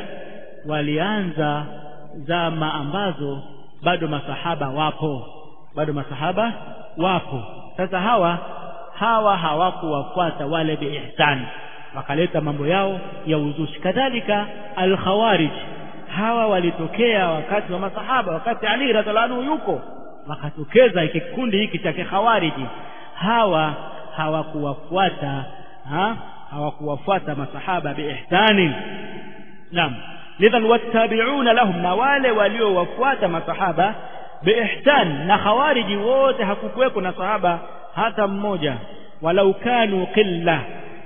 walianza zama ambazo bado masahaba wapo bado masahaba wapo sasa hawa hawa hawakuwafuata wale biihsan wakaleta mambo yao ya uzushi kadhalika alkhawarij hawa walitokea wakati wa masahaba wakati Ali radhiallahu anhu yuko wakatokeza kikundi hiki cha kikhawariji hawa hawakuwafuata ha? hawakuwafuata masahaba biihsani naam lidhan wattabi'una lahum na wale waliowafuata masahaba biihsan na khawariji wote hakukuweko na sahaba hata mmoja walau kanu qilla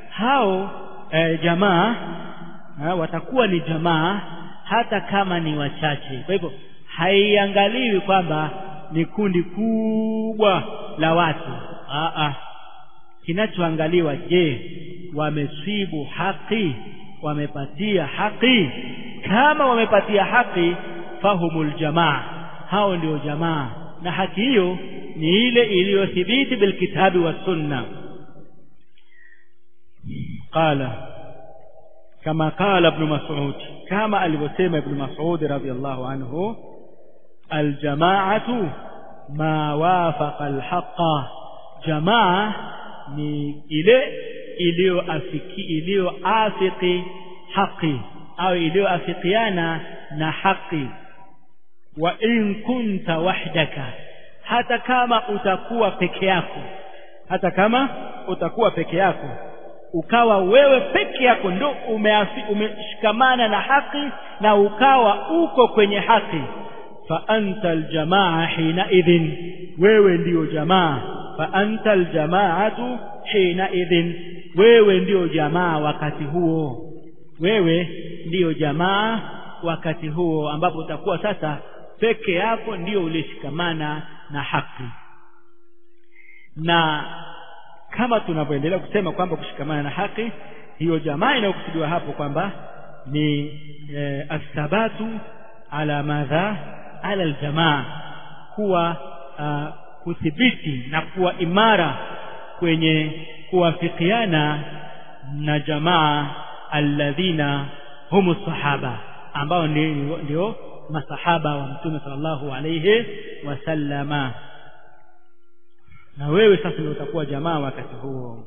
hao e, jamaa ha, watakuwa ni jamaa hata kama ni wachache kwa hivyo haiangaliwi kwamba ni kundi kubwa la watu a a kinachoangaliwa je wameswibu haki wamepatia haki kama wamepatia haki fahumul jamaa hao ndio jamaa na haki hiyo ni ile iliyothibiti bilkitabi wa sunna qala kama qala ibn mas'ud kama alivyosema ibn mas'ud radhiyallahu anhu aljamaatu ma wafaqa alhaqa jamaa ni ile iliyoafiki iliyoafiki haki au iliyoafikiana na haki wa in kunta wahdaka hata kama utakuwa peke yako hata kama utakuwa peke yako ukawa wewe peke yako ndo umeshikamana na haki na ukawa uko kwenye haki fa anta aljamaa hina idhin wewe ndiyo jamaa fa anta aljamaatu hina idhin wewe ndiyo jamaa wakati huo wewe ndiyo jamaa wakati huo ambapo utakuwa sasa peke yako ndiyo ulishikamana na haki na kama tunavyoendelea kusema kwamba kushikamana na haki hiyo jamaa inayokusudiwa hapo kwamba ni e, athabatu ala madha ala aljamaa kuwa uh, kuthibiti na kuwa imara kwenye kuwafikiana na jamaa alladhina humu sahaba ambao ndio, ndio masahaba wa mtume sallallahu alayhi wasallama na wewe sasa ndio utakuwa jamaa wakati huo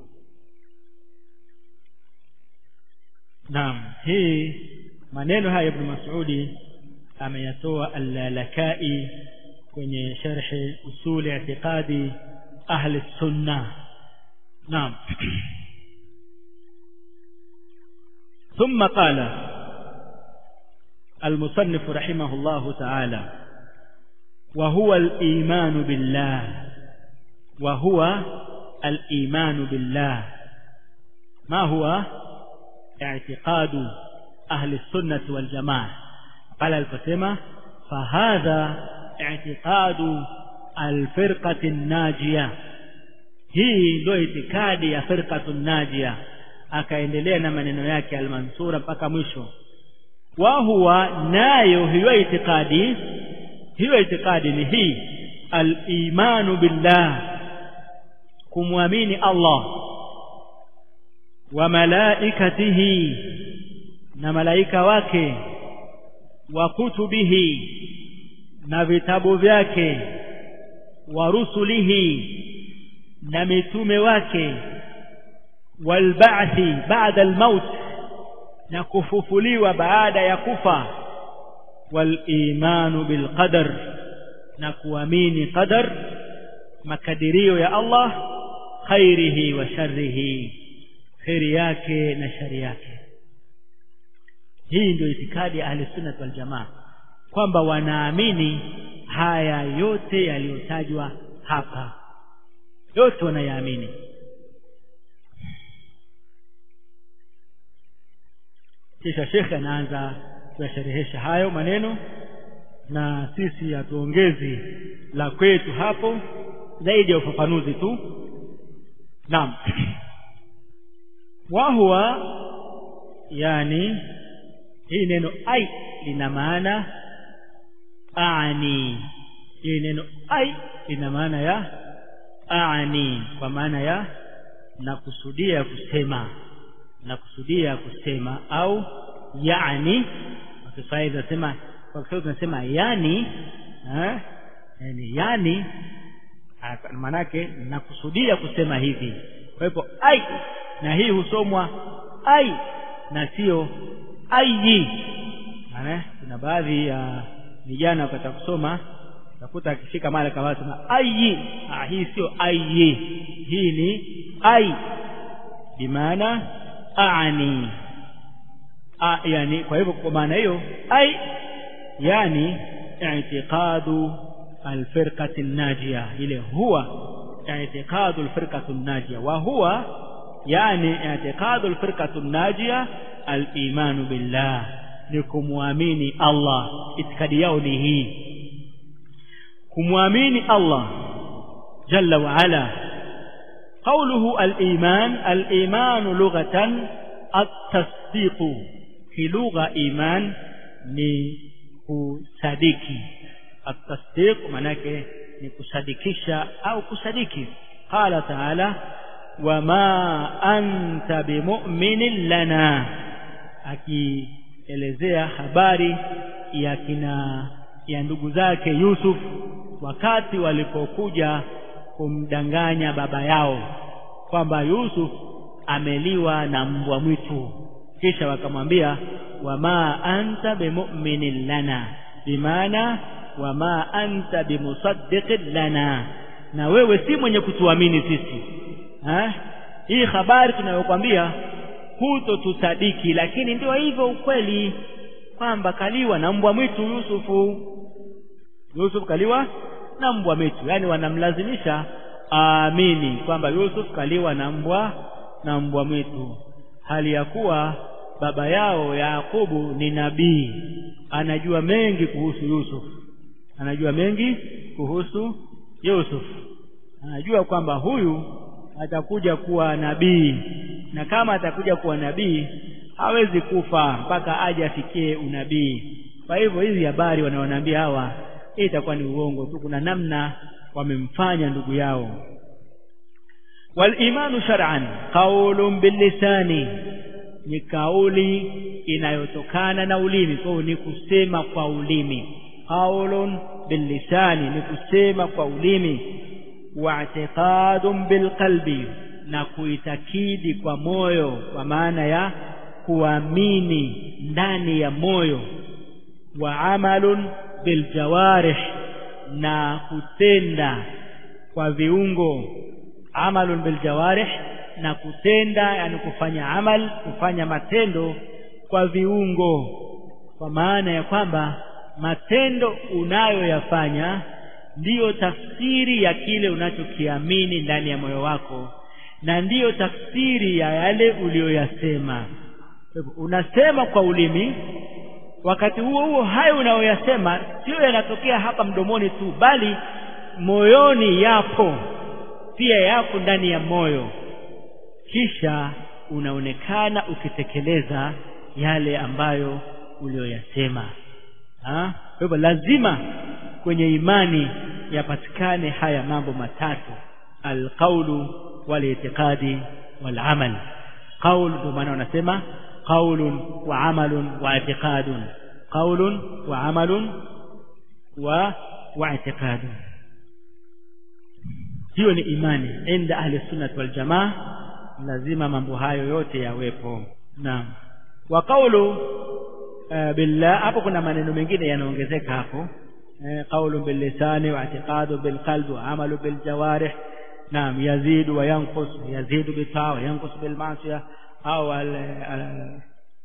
naam hii maneno haya ibn mas'udi ameyatoa al-lalakai kwenye sharhi usuli i'tiqadi ahli sunna naam ثم قال المصنف رحمه الله تعالى وهو الإيمان بالله وهو الإيمان بالله ما هو اعتقاد أهل السنة والجماعة قال القسمة فهذا اعتقاد الفرقة الناجية hii ndio itikadi ya firqatu najia akaendelea na maneno yake almansura mpaka mwisho wa huwa nayo hiyo itikadi hiyo itikadi ni hii al-imanu billah kumwamini Allah wa malaikatihi na malaika wake wa kutubihi na vitabu vyake wa rusulihi na mitume wake walba'thi ba'da almaut na kufufuliwa baada ya kufa walimanu bilqadar na kuamini qadar makadirio ya Allah khairihi wa sharrihi khairi yake na shari yake hii ndio itikadi ya ahli sunnah wal jamaa kwamba wanaamini haya yote yaliyotajwa hapa yote wanayaamini kisha shekhe anaanza kuyasherehesha hayo maneno na sisi hatuongezi la kwetu hapo zaidi ya ufafanuzi tu naam wahuwa yani hii neno ai lina maana ani hii neno ai lina maana ya ani kwa maana ya nakusudia kusema nakusudia kusema au yani kwa Kiswahili tunasema kwa Kiswahili tunasema yani eh yani yani maanake nakusudia kusema hivi kwa hivyo ai na hii husomwa ai na sio ayi maana kuna baadhi ya vijana wakata kusoma utakuta akifika mara kama sema ayi ah hii sio ayi hii ni ai bimaana aani a yani kwa hivyo kwa maana hiyo ai yani i'tiqadu alfirqati najia ile huwa i'tiqadu alfirqati najia wa huwa yani i'tiqadu alfirqati najia al-imanu billah ni kumwamini Allah itikadi yao ni hii kumwamini Allah jalla wa ala قوله الإيمان الإيمان لغة التصديق في لغة إيمان ni kusadiki التصديق manake ni kusadikisha au kusadiki qala ta'ala wama anta bimu'minin lana akielezea habari ya kina ya ndugu zake Yusuf wakati walipokuja kumdanganya baba yao kwamba Yusuf ameliwa na mbwa mwitu kisha wakamwambia wama anta bimu'minin lana bimaana wama anta bimusaddiqin lana na wewe si mwenye kutuamini sisi ha? hii habari tunayokwambia hutotusadiki lakini ndio hivyo ukweli kwamba kaliwa na mbwa mwitu Yusufu Yusuf kaliwa na mbwa mwitu yani wanamlazimisha aamini kwamba Yusuf kaliwa na mbwa na mbwa mwitu hali ya kuwa baba yao Yakubu ni nabii anajua mengi kuhusu Yusuf anajua mengi kuhusu Yusuf anajua kwamba huyu atakuja kuwa nabii na kama atakuja kuwa nabii hawezi kufa mpaka aje afikie unabii kwa hivyo hizi habari wanaonaambia hawa hii itakuwa ni uongo tu kuna namna wamemfanya ndugu yao walimanu shar'an qaulun billisani ni kauli inayotokana na ulimi kwa ni kusema kwa ulimi qaulun billisani ni kusema kwa ulimi wa'tiqadun bilqalbi na kuitakidi kwa moyo kwa maana ya kuamini ndani ya moyo wa amalun biljawarih na kutenda kwa viungo amalun biljawarih na kutenda yani kufanya amal kufanya matendo kwa viungo kwa maana ya kwamba matendo unayoyafanya ndiyo tafsiri ya kile unachokiamini ndani ya moyo wako na ndiyo tafsiri ya yale uliyoyasema unasema kwa ulimi wakati huo huo hayo unayoyasema sio yanatokea hapa mdomoni tu bali moyoni yapo pia yapo ndani ya moyo kisha unaonekana ukitekeleza yale ambayo uliyoyasema kwa hivyo lazima kwenye imani yapatikane haya mambo matatu alqaulu walitiqadi walamal qaul ndio maana wanasema qaulun wa amalun wa i'tiqadun qaulun wa amalun wa wa i'tiqadun hiyo ni imani inda ahli sunnah wal jamaa lazima mambo hayo yote yawepo naam wa qawlu uh, billah hapo kuna maneno mengine yanaongezeka hapo قول باللسان واعتقاد بالقلب وعمل بالجوارح نعم يزيد وينقص يزيد بالطاعة وينقص بالمعصية أو ال ال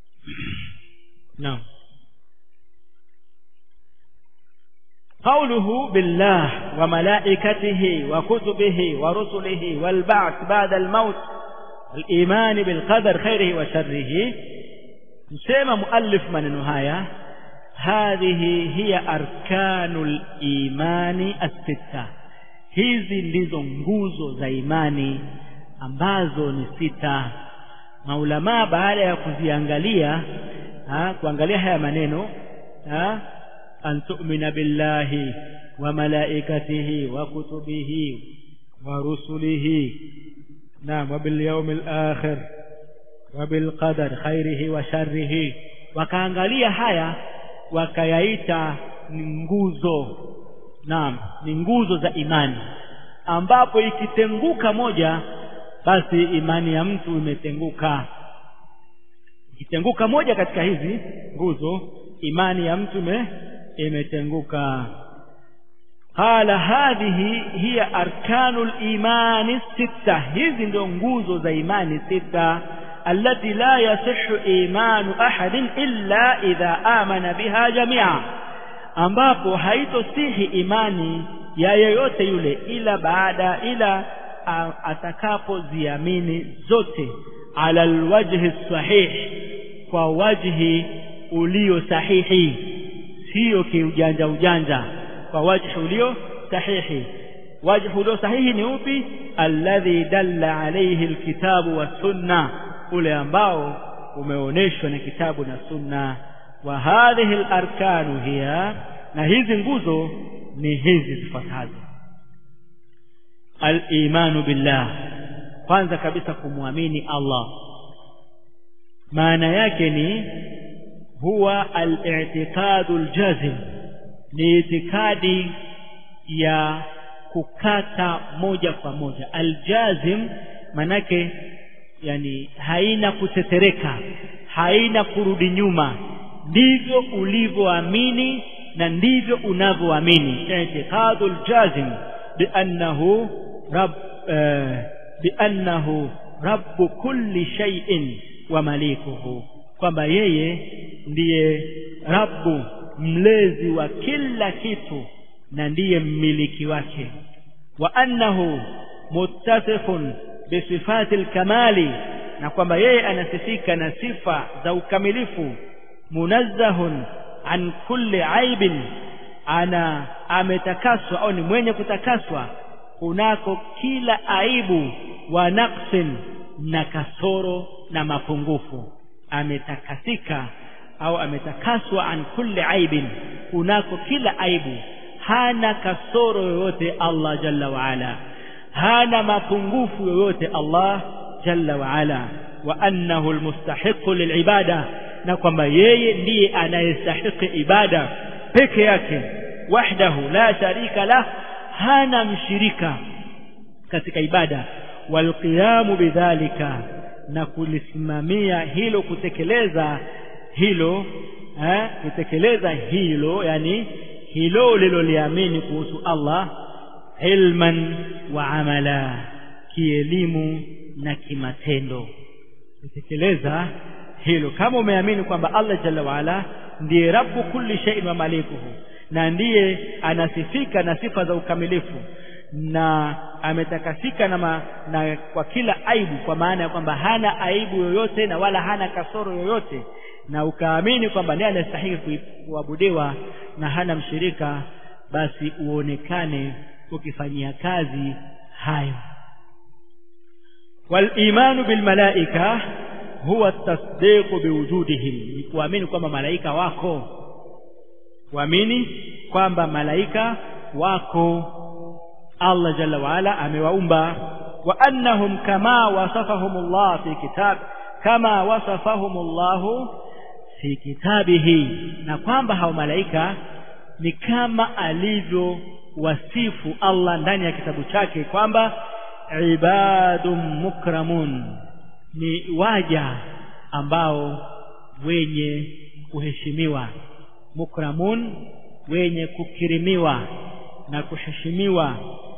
نعم قوله بالله وملائكته وكتبه ورسله والبعث بعد الموت الإيمان بالقدر خيره وشره سيما مؤلف من نهاية هذه هي أركان الإيمان الستة hizi ndizo nguzo za imani ambazo ni sita maulamaa baada ya kuziangalia ha, kuangalia haya maneno ha, an tu'mina billahi wa malaikatihi wa kutubihi wa rusulihi naam wa bil yawmil akhir wa bil qadar khairihi wa sharrihi wakaangalia haya wakayaita ni nguzo naam ni nguzo za imani ambapo ikitenguka moja basi imani ya mtu imetenguka ikitenguka moja katika hizi nguzo imani ya mtu imetenguka qala hadhihi hiya arkanul imani sita hizi ndio nguzo za imani sita التي لا يصح إيمان أحد إلا إذا آمن بها جميعا ambapo haitosihi imani ya yeyote yule ila baada ila atakapoziamini zote ala alwajhi sahih kwa wajhi ulio sahihi sio kiujanja ujanja kwa wajhi ulio sahihi wajhi ulio sahihi ni upi alladhi dalla alayhi alkitabu was-sunnah ule ambao umeoneshwa na kitabu na sunna wa hadhihi al-arkanu hiya na hizi nguzo ni hizi zifuatazo al-imanu billah kwanza kabisa kumwamini Allah maana yake ni huwa al-i'tiqadu al-jazim ni itikadi ya kukata moja kwa moja al-jazim manake yani haina kutetereka haina kurudi nyuma ndivyo ulivyoamini na ndivyo unavyoamini i'tiqadul jazim biannahu rabb biannahu rabb kulli shay'in wa malikuhu kwamba yeye ndiye rabbu mlezi wa kila kitu na ndiye mmiliki wake wa annahu muttasifun bisifati alkamali na kwamba yeye anasifika na sifa za ukamilifu munazzahun an kulli aibin ana ametakaswa au ni mwenye kutakaswa kunako kila aibu wa naqsin na kasoro na mapungufu ametakasika au ametakaswa an kulli aibin kunako kila aibu hana kasoro yoyote Allah jalla wa ala hana mapungufu yoyote Allah jalla wa ala wa annahu almustahiqu lilibada na kwamba yeye ndiye anayestahiki ibada peke yake wahdahu la sharika lah hana mshirika katika ibada walqiyamu bidhalika na kulisimamia hilo kutekeleza hilo eh, kutekeleza hilo yani hilo liloliamini kuhusu Allah ilman wa amala kielimu na kimatendo kutekeleza hilo kama umeamini kwamba Allah jalla waala ndiye rabbu kulli shay'in wa malikuhu na ndiye anasifika na sifa za ukamilifu na ametakasika na, ma, na kwa kila aibu kwa maana ya kwamba hana aibu yoyote na wala hana kasoro yoyote na ukaamini kwamba ndiye anastahili kuabudiwa na hana mshirika basi uonekane ukifanyia kazi hayo walimanu bilmalaika huwa tasdiqu biwujudihim ni kuamini kwamba malaika wako kuamini kwamba malaika wako Allah jalla waala amewaumba wa annahum kama wasafahum Allah fi kitab kama wasafahum Allah fi kitabihi na kwamba hao malaika ni kama alivyo wasifu Allah ndani ya kitabu chake kwamba ibadun mukramun ni waja ambao wenye kuheshimiwa mukramun wenye kukirimiwa na kuheshimiwa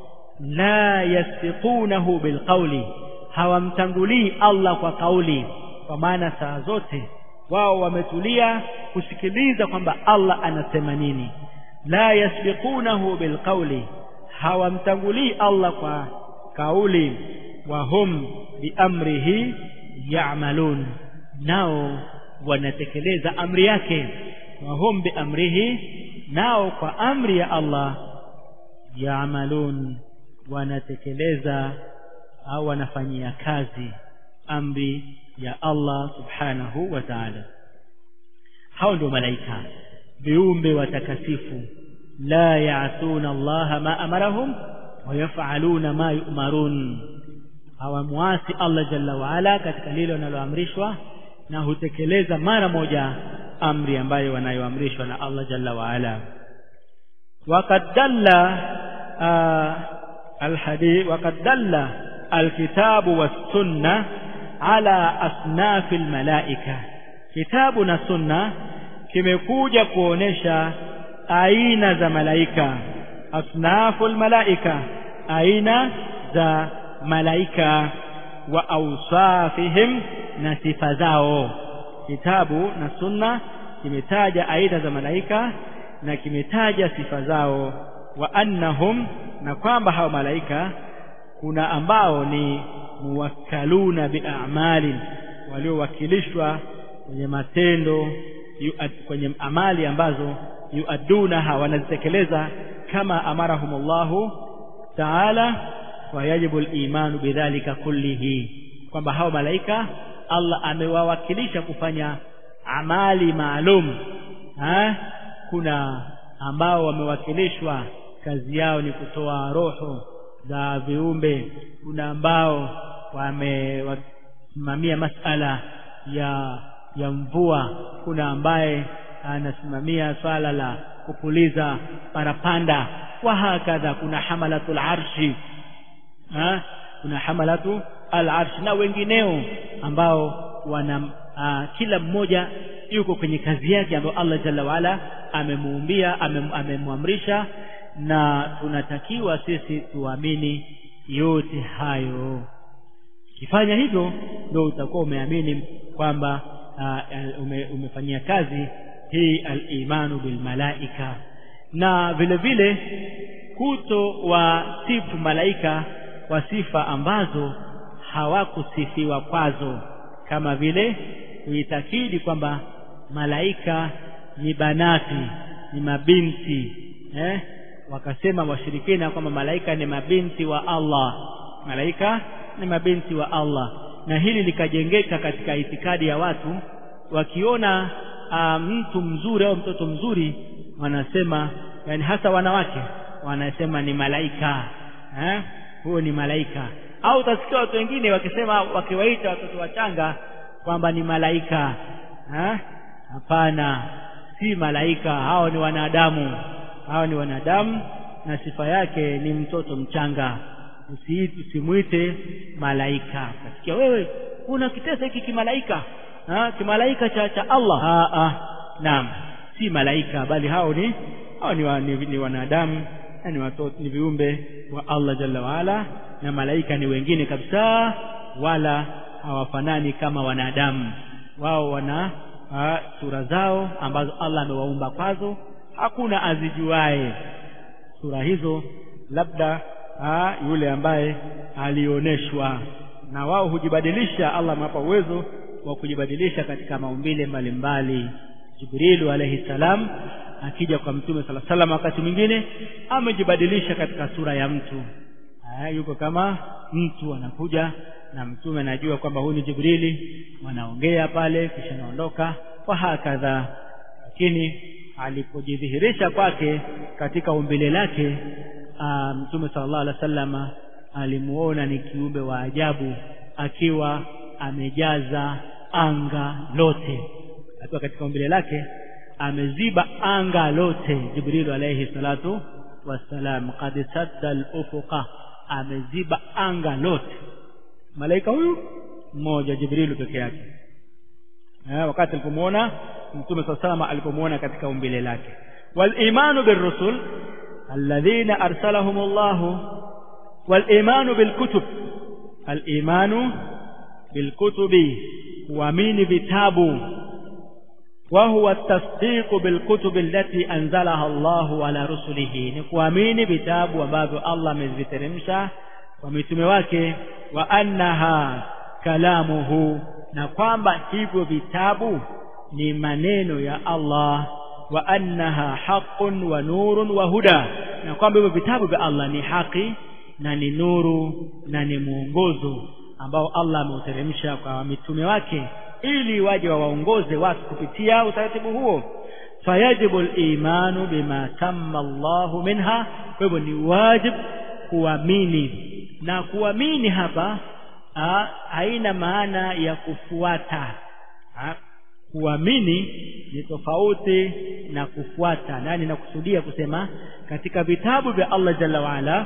la yasbiqunahu bilqauli hawamtangulii Allah kwa kauli kwa maana saa zote wao wametulia kusikiliza kwamba Allah anasema nini la yasbiqunahu bilqauli hawamtangulii Allah kwa kauli wa hum biamrihi ya'malun nao wanatekeleza amri yake wa hum biamrihi nao kwa amri ya Allah ya'malun wanatekeleza au wanafanyia kazi amri ya Allah subhanahu wa ta'ala hao ndio malaika viumbe watakasifu la ya'tuna Allah ma amarahum wa yaf'aluna ma yu'marun hawamwasi Allah jalla wa ala katika lile wanaloamrishwa na hutekeleza mara moja amri ambayo wanayoamrishwa na Allah jalla wa ala وقد دل آه الحديث وقد دل الكتاب والسنة على أصناف الملائكة كتابنا سنة kimekuja kuonesha aina za malaika asnaful malaika aina za malaika wa awsafihim na sifa zao kitabu na sunna kimetaja aina za malaika na kimetaja sifa zao wa annahum na kwamba hao malaika kuna ambao ni muwakkaluna bi'amalin waliowakilishwa kwenye matendo yuad, kwenye amali ambazo yuadunaha wanazitekeleza kama amarahumullahu taala wa yajibu al-imanu bidhalika kullihi kwamba hao malaika Allah amewawakilisha kufanya amali maalum ha? kuna ambao wamewakilishwa kazi yao ni kutoa roho za viumbe kuna ambao wamewasimamia masala ya ya mvua kuna ambaye anasimamia swala la kupuliza parapanda wa hakadha kuna hamalatul arshi ha? kuna hamalatu al arshi na wengineo ambao wana a, kila mmoja yuko kwenye kazi yake ambayo Allah jalla waala amemuumbia amemwamrisha na tunatakiwa sisi tuamini yote hayo kifanya hivyo ndio utakuwa umeamini kwamba uh, ume, umefanyia kazi hii al-imanu bil malaika na vile vile kuto wa sifu malaika kwa sifa ambazo hawakusifiwa kwazo kama vile kuitakidi kwamba malaika ni banati ni mabinti eh? wakasema washirikina kwamba malaika ni mabinti wa Allah malaika ni mabinti wa Allah na hili likajengeka katika itikadi ya watu wakiona a, mtu mzuri au mtoto mzuri wanasema yani hasa wanawake wanasema ni malaika eh huyo ni malaika au utasikia watu wengine wakisema wakiwaita watoto wachanga kwamba ni malaika eh hapana si malaika hao ni wanadamu hao ni wanadamu na sifa yake ni mtoto mchanga usiiti usimwite malaika kasikia wewe kuna kitesa hiki kimalaika ha kimalaika cha cha Allah ah ah naam si malaika bali hao ni hao ni, wa, ni, ni wanadamu na ni watoto ni viumbe wa Allah jalla waala na malaika ni wengine kabisa wala hawafanani kama wanadamu wao wana ha, sura zao ambazo Allah amewaumba kwazo hakuna azijuae sura hizo labda ha, yule ambaye alioneshwa na wao hujibadilisha Allah amewapa uwezo wa kujibadilisha katika maumbile mbalimbali Jibrilu alayhi salam akija kwa mtume sala salam wakati mwingine amejibadilisha katika sura ya mtu ha, yuko kama mtu anakuja na mtume anajua kwamba huyu ni Jibrili wanaongea pale kisha naondoka kwa hakadha lakini alipojidhihirisha kwake katika umbile lake mtume sallallahu alaihi wasallam alimuona ni kiumbe wa ajabu akiwa amejaza anga lote akiwa katika umbile lake ameziba anga lote Jibril alayhi salatu wassalam qad sadda al-ufuqa ameziba anga lote malaika huyu mmoja Jibril peke yake eh wakati alipomuona mtume sallallahu alipomuona katika umbile lake wal imanu birrusul alladhina arsalahum Allah wal imanu bil kutub al imanu bil kutubi kuamini vitabu وهو التصديق بالكتب التي أنزلها الله على رسله نكوامين بتاب وباب الله من ذترمشا ومتم wake وأنها كلامه na kwamba hivyo vitabu ni maneno ya Allah wa annaha haqqun wa nurun wa huda na kwamba hivyo vitabu vya Allah ni haki na ni nuru na ni mwongozo ambao Allah ameuteremsha kwa mitume wake ili waje wawaongoze watu kupitia utaratibu huo fayajibu al-imanu bima tamma Allahu minha kwa hivyo ni wajib kuamini na kuamini hapa ha, haina maana ya kufuata ha, kuamini ni tofauti na kufuata nani nakusudia kusema katika vitabu vya Allah jalla waala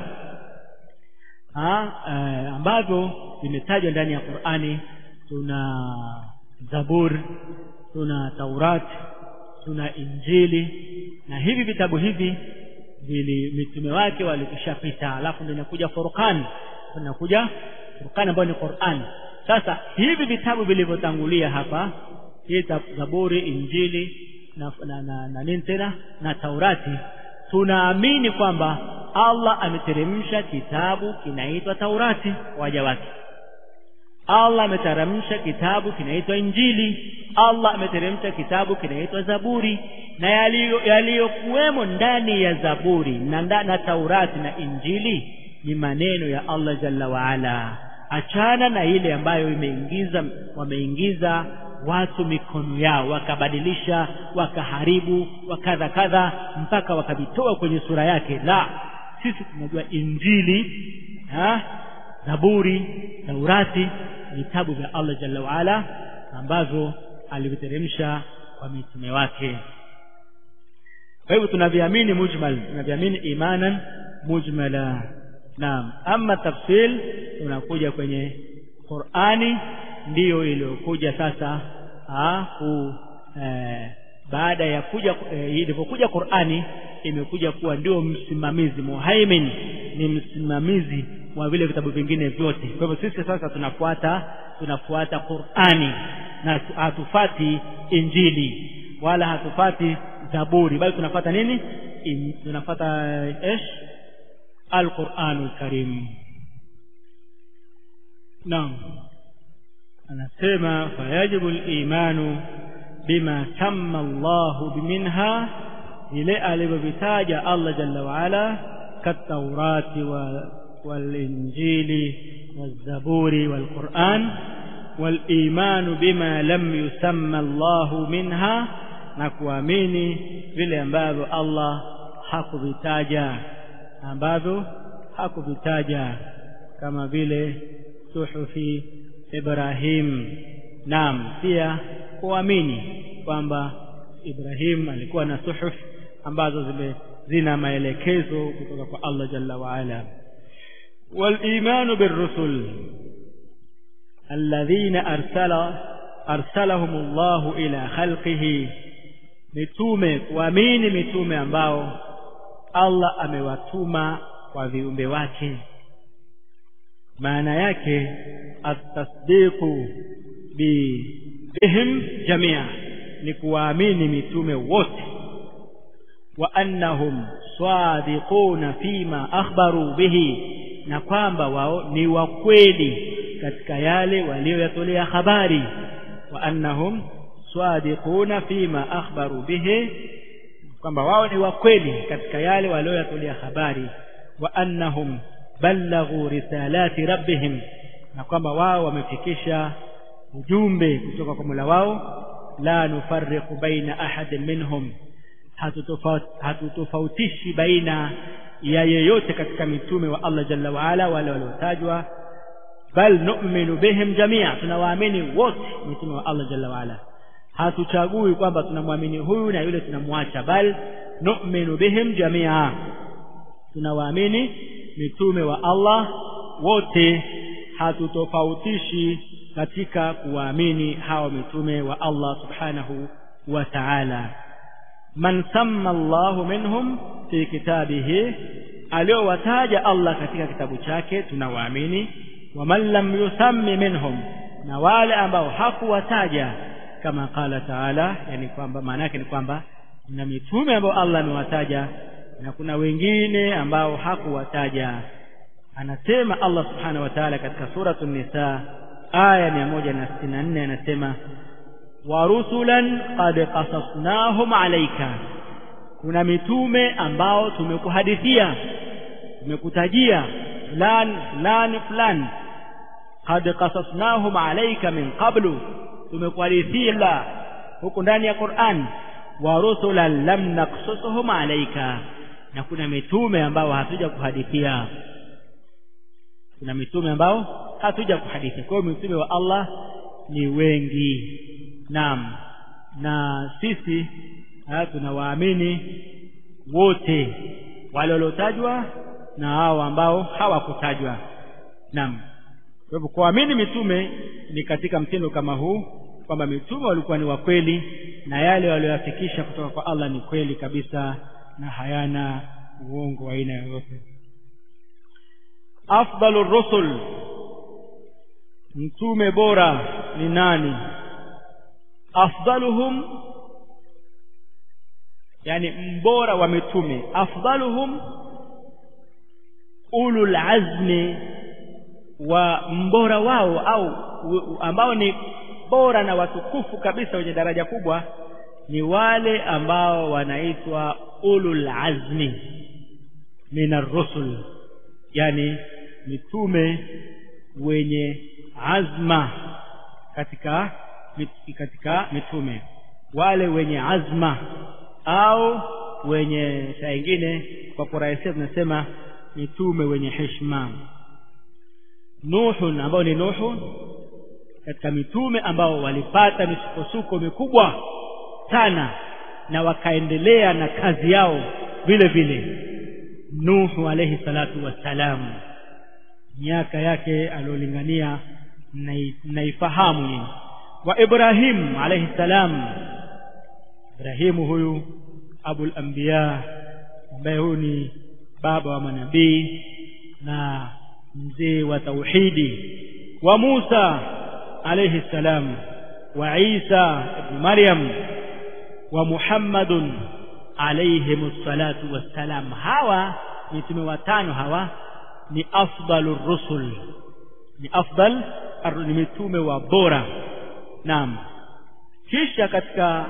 ambavyo vimetajwa ndani ya Qur'ani tuna Zabur tuna Taurat tuna Injili na hivi vitabu hivi vili mitume wake walikushapita alafu ndio inakuja Furqan inakuja Furqan ambayo ni Qur'an sasa hivi vitabu vilivyotangulia hapa hii Zaburi Injili na na, na, na nini tena na Taurati tunaamini kwamba Allah ameteremsha kitabu kinaitwa Taurati waja wake Allah ameteremsha kitabu kinaitwa Injili Allah ameteremsha kitabu kinaitwa Zaburi na yaliyokuwemo ndani ya Zaburi na, na Taurati na Injili ni maneno ya Allah Jalla waala achana na ile ambayo imeingiza wameingiza watu mikono yao wakabadilisha wakaharibu wakadha kadha mpaka wakavitoa kwenye sura yake la sisi tunajua Injili ha? Zaburi Taurati vitabu vya Allah Jalla waala ambavyo aliviteremsha kwa mitume wake kwa hivyo tunaviamini mujmal tunaviamini imanan mujmala naam ama tafsil tunakuja kwenye Qur'ani ndiyo iliyokuja sasa ku eh, baada ya kuja eh, ilipokuja Qur'ani imekuja kuwa ndio msimamizi muhaimin ni msimamizi wa vile vitabu vingine vyote kwa hivyo sisi sasa tunafuata tunafuata Qur'ani na hatufati Injili wala hatufati Zaburi bali tunafuata nini In, tunafuata esh Al-Qur'anul Karim Naam anasema fayajibu al-imanu bima tamma Allahu minha ile alivyovitaja Allah jalla wa ala كالتوراة والإنجيل والزبور والقرآن والإيمان بما لم يسمى الله منها na kuamini vile ambavyo Allah hakuvitaja ambavyo hakuvitaja kama vile suhufi Ibrahim naam pia kuamini kwamba Ibrahim alikuwa na suhuf ambazo zime zina maelekezo kutoka kwa Allah jalla wa ala والإيمان بالرسل الذين أرسل أرسلهم الله إلى خلقه mitume kuamini mitume ambao Allah amewatuma kwa viumbe wake maana yake atasdiqu bi bihim jamia ni kuwaamini mitume wote wa annahum sadiquna fima akhbaru bihi na kwamba wao ni wakweli katika yale walioyatolea habari wa annahum sadiquna fima akhbaru bihi kwamba wao ni wakweli katika yale walioyatolea habari wa annahum ballaghu risalati rabbihim na kwamba wao wamefikisha ujumbe kutoka kwa Mola wao la nufarriqu baina ahadin minhum hatutofautishi baina ya yeyote katika mitume wa Allah jalla wa ala wale waliotajwa bal nu'minu bihim jamia tunawaamini wote mitume wa Allah jalla wa ala hatuchagui kwamba tunamwamini huyu na yule tunamwacha bal nu'minu bihim jamia tunawaamini mitume wa Allah wote hatutofautishi katika kuwaamini hawa mitume wa Allah subhanahu wa ta'ala man samma Allahu minhum fi kitabihi aliowataja Allah katika kitabu chake tunawaamini wa man lam yusammi minhum na wale ambao hakuwataja kama qala taala yani kwamba maana yake ni kwamba na mitume ambao Allah amewataja na kuna wengine ambao hakuwataja anasema Allah subhanahu wa ta'ala katika suratul nisa aya 164 anasema wa rusulan qad qasasnahum alayka kuna mitume ambao tumekuhadithia tumekutajia fulani fulani fulani qad qasasnahum alayka min qablu tumekuhadithia huko ndani ya Qur'an wa rusulan lam naqsusuhum alayka na kuna mitume ambao hatuja kuhadithia kuna mitume ambao hatuja kuhadithia kwa hiyo mitume wa Allah ni wengi naam na sisi tunawaamini wote wale waliotajwa na hao ambao hawakutajwa naam kwa hivyo kuamini mitume ni katika mtindo kama huu kwamba mitume walikuwa ni wa kweli na yale walioyafikisha kutoka kwa Allah ni kweli kabisa na hayana uongo wa aina yoyote afdalu rusul mtume bora ni nani afdaluhum yani mbora wa mitume afdaluhum ulul azmi wa mbora wao au ambao ni bora na watukufu kabisa wenye daraja kubwa ni wale ambao wanaitwa ulul azmi minar rusul yani mitume wenye azma katika katika mitume wale wenye azma au wenye saa ingine kwa kurahisisha tunasema mitume wenye heshima Nuhu ambao ni Nuhu katika mitume ambao walipata misukosuko mikubwa sana na wakaendelea na kazi yao vile vile Nuhu alayhi salatu wassalam miaka yake aliolingania mnaifahamu nyinyi wa Ibrahim alayhi salam Ibrahimu huyu abul anbiya ambaye huyu ni baba wa manabii na mzee wa tauhidi wa Musa alayhi salam wa Isa ibn Maryam wa Muhammadun alayhim salatu wassalam hawa mitume watano hawa ni afdalur rusul ni afdal ni mitume wa bora naam kisha katika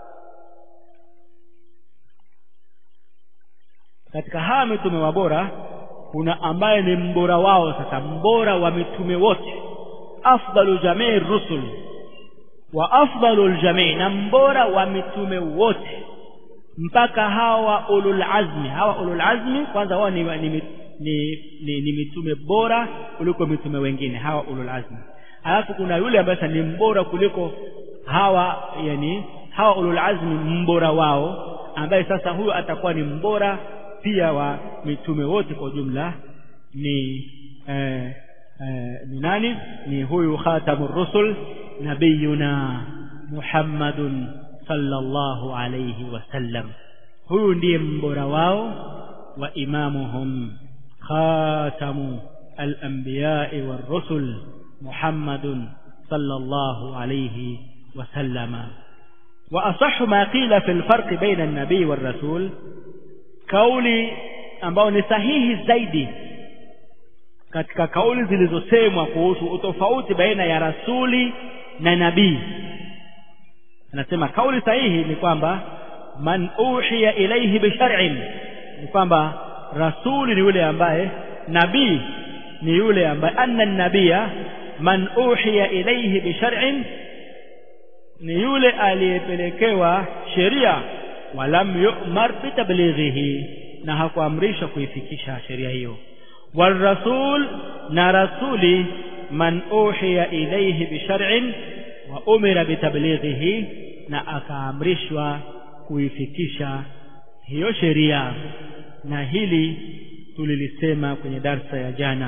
katika hawa mitume wa bora kuna ambaye ni mbora wao sasa mbora wa mitume wote afdalu jamii rusul wa afdalul jamii na mbora wa mitume wote mpaka hawa ulul azmi hawa ulul azmi kwanza wao ni, ni, ni, ni, ni mitume bora kuliko mitume wengine hawa ulul azmi alafu kuna yule ambaye sasa ni mbora kuliko hawa yani hawa ulul azmi mbora wao ambaye sasa huyo atakuwa ni mbora pia wa mitume wote kwa ujumla ni eh, eh, ni nani ni huyu khatamur rusul nabiyuna muhammadun sallallahu alayhi wasallam huyu ndiye mbora wao wa imamuhum khatamu al-anbiya'i war-rusul muhammadun sallallahu alayhi wasallama وأصح ما قيل في الفرق بين النبي والرسول kauli ambao ni sahihi zaidi katika kauli zilizosemwa kuhusu utofauti baina ya rasuli na nabii anasema kauli sahihi ni kwamba man uhiya ilayhi bishar'in ni kwamba rasuli ni yule ambaye nabii ni yule ambaye anna nabia man uhiya ilayhi bishar'in ni yule aliyepelekewa sheria walam yu'mar bitablighihi na hakuamrishwa kuifikisha sheria hiyo والرسول na rasuli man uhiya ilayhi bishar'in wa umira bitablighihi na akaamrishwa kuifikisha hiyo sheria na hili tulilisema kwenye darsa ya jana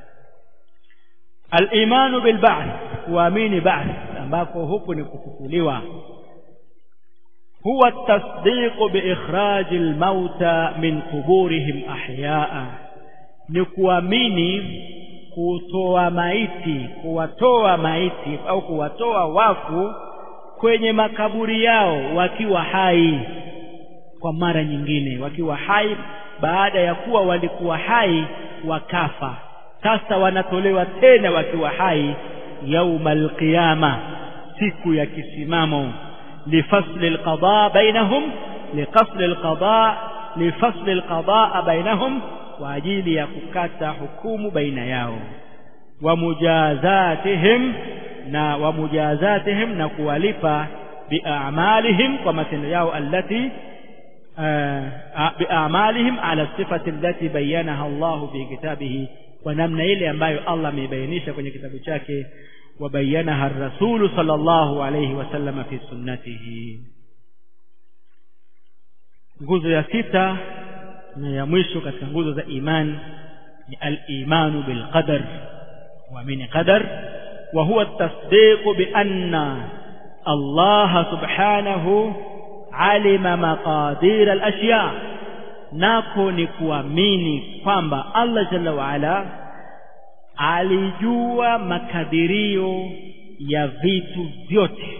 al-imanu bil ba'th kuamini ba'th ambako huku ni kufufuliwa huwa at-tasdiq bi ikhraj al-mauta min quburihim ahya'a ni kuamini kutoa maiti kuwatoa maiti au kuwatoa wafu kwenye makaburi yao wakiwa hai kwa mara nyingine wakiwa hai baada ya kuwa walikuwa hai wakafa sasa wanatolewa tena wakiwa hai yaumal qiyama siku ya kisimamo lifasli alqada bainahum liqasli alqada lifasli alqada bainahum kwa ajili ya kukata hukumu baina yao wa mujazatihim na wa mujazatihim na kuwalipa biamalihim kwa matendo yao allati biamalihim ala sifati allati bayyanaha Allah fi kitabihi kwa namna ile ambayo Allah ameibainisha kwenye kitabu chake wabayanaha ar-rasul sallallahu alayhi wasallam fi sunnatihi nguzo ya sita na ya mwisho katika nguzo za iman ni al-imanu bil qadar kuamini qadar wa huwa at-tasdiq bi anna Allah subhanahu alima maqadir al-ashya nako ni kuamini kwamba Allah jalla wa ala alijua makadirio ya vitu vyote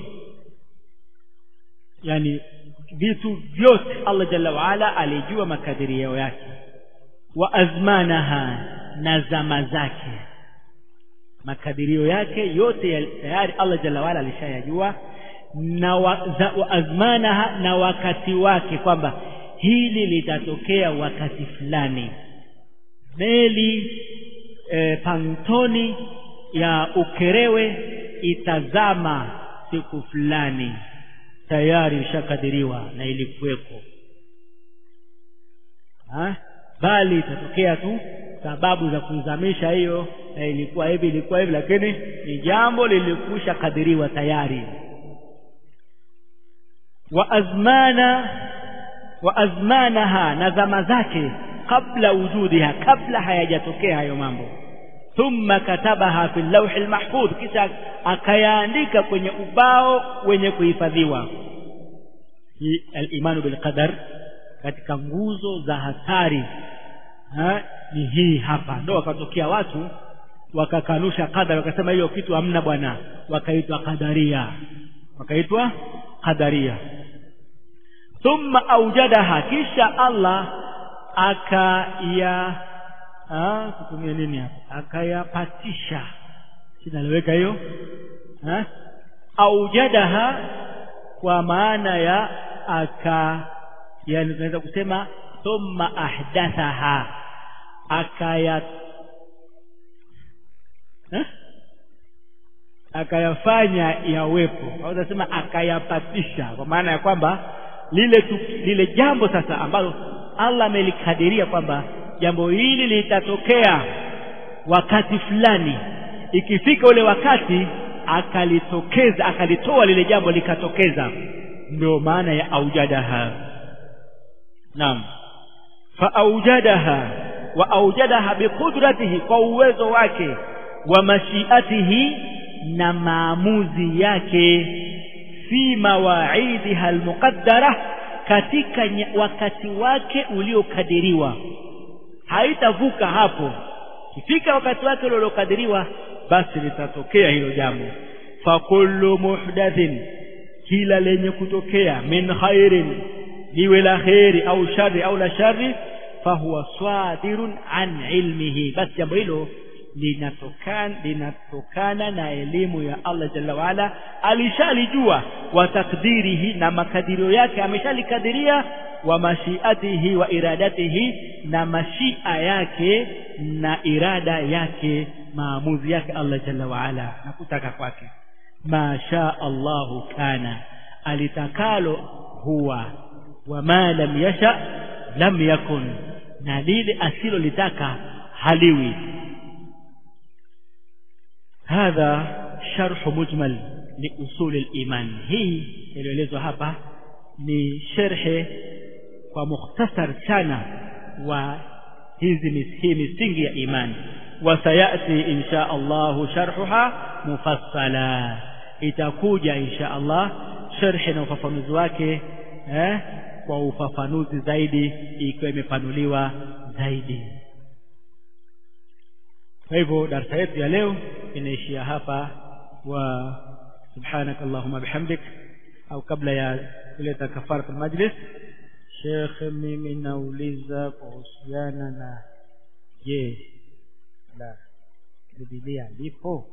yani vitu vyote Allah jalla wa ala alijua makadirio yake wa azmanaha na zama zake makadirio yake yote tayari Allah jalla wa ala alishayajua na wa, za, wa azmanaha na wakati wake kwamba hili litatokea wakati fulani meli e, pantoni ya Ukerewe itazama siku fulani tayari ishakadiriwa na ilikuweko bali itatokea tu sababu za kuzamisha hiyo na ilikuwa hivi ilikuwa hivi lakini ni jambo lilikusha kadiriwa tayari wa azmana wa azmanaha na zama zake kabla wujudiha kabla hayajatokea hayo mambo thumma katabaha fi lawhi almahfudh kisha akayaandika kwenye ubao wenye kuhifadhiwa hii al-imanu bil qadar katika nguzo za hatari ha? ni hii hapa ndo wakatokea watu wakakanusha qadar wakasema hiyo kitu hamna bwana wakaitwa qadaria wakaitwa qadaria thumma aujadaha kisha Allah akaya kutumia nini hapa akayapatisha sinaliweka hiyo aujadaha kwa maana ya aka yani tunaweza kusema thumma ahdathaha akaya akayafanya yawepo au sema akayapatisha kwa maana ya kwamba lile tu, lile jambo sasa ambalo Allah amelikadiria kwamba jambo hili litatokea wakati fulani ikifika ule wakati akalitokeza akalitoa lile jambo likatokeza ndio maana ya aujadaha naam fa aujadaha wa aujadaha biqudratihi kwa uwezo wake wa mashiatihi na maamuzi yake fi mawaidiha almuqaddara katika wakati wake uliokadiriwa haitavuka hapo kifika wakati wake uliokadiriwa basi litatokea hilo jambo fakullu muhdathin kila lenye kutokea min khairin liwe la khairi au shari au la shari fahuwa swadirun an ilmihi basi jambo hilo linatokana linatokana na elimu ya Allah jalla waala alishalijua wa takdirihi na makadirio yake ameshalikadiria wa mashiatihi wa iradatihi na mashia yake na irada yake maamuzi yake Allah jalla waala na kutaka kwake ma shaa Allahu kana alitakalo huwa wa ma lam yasha lam yakun na lile asilolitaka haliwi hadha sharh mujmal li usul al-iman hii ilielezwa hapa ni sherhe kwa mukhtasar sana wa hizi hii misingi ya imani wasayati insha Allah sharhuha mufassala itakuja insha Allah sharhi na ufafanuzi wake eh, kwa ufafanuzi zaidi ikiwa imepanuliwa zaidi kwa hivyo darasa yetu ya leo inaishia hapa wa subhanak allahumma bihamdik au kabla ya kuleta kafaratul majlis Sheikh mimi nauliza kuhusiana na je la Biblia lipo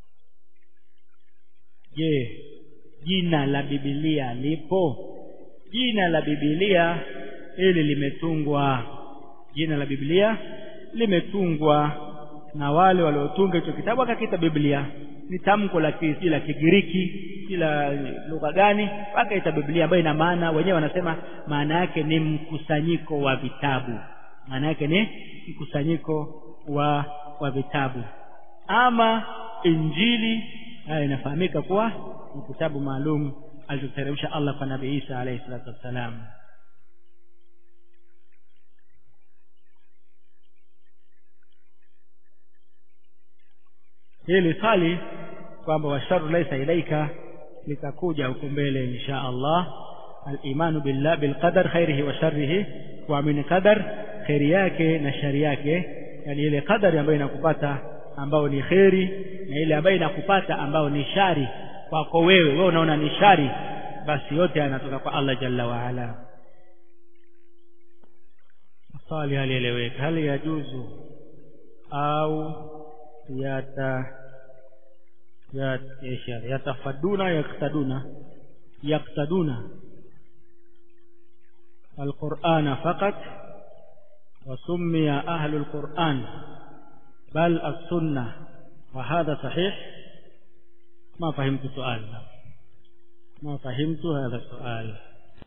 je jina la Biblia lipo jina la Biblia hili limetungwa jina la Biblia limetungwa na wale waliotunga hicho kitabu akakita Biblia ni tamko la la Kigiriki kila lugha gani wakaita Biblia ambayo ina maana wenyewe wanasema maana yake ni mkusanyiko wa vitabu maana yake ni mkusanyiko wa wa vitabu ama Injili haya inafahamika kuwa ni kitabu maalum alichoteremsha Allah kwa Nabii Isa alayhi salatu wassalam hili swali kwamba washaru laisa ilaika litakuja huko mbele insha Allah al-imanu billah bil qadar khairihi wa sharrihi kuamini qadar khairi yake na shari yake yani ile qadari ambayo inakupata ambao ni khairi na ile ambayo inakupata ambao ni shari kwako wewe wewe unaona ni shari basi yote yanatoka kwa Allah jalla wa ala swali halieleweka hali yajuzu au yata يتفدون يقتدون يقتدون القرآن فقط وسمي أهل القرآن بل السنة وهذا صحيح ما فهمت سؤال ما فهمت هذا السؤال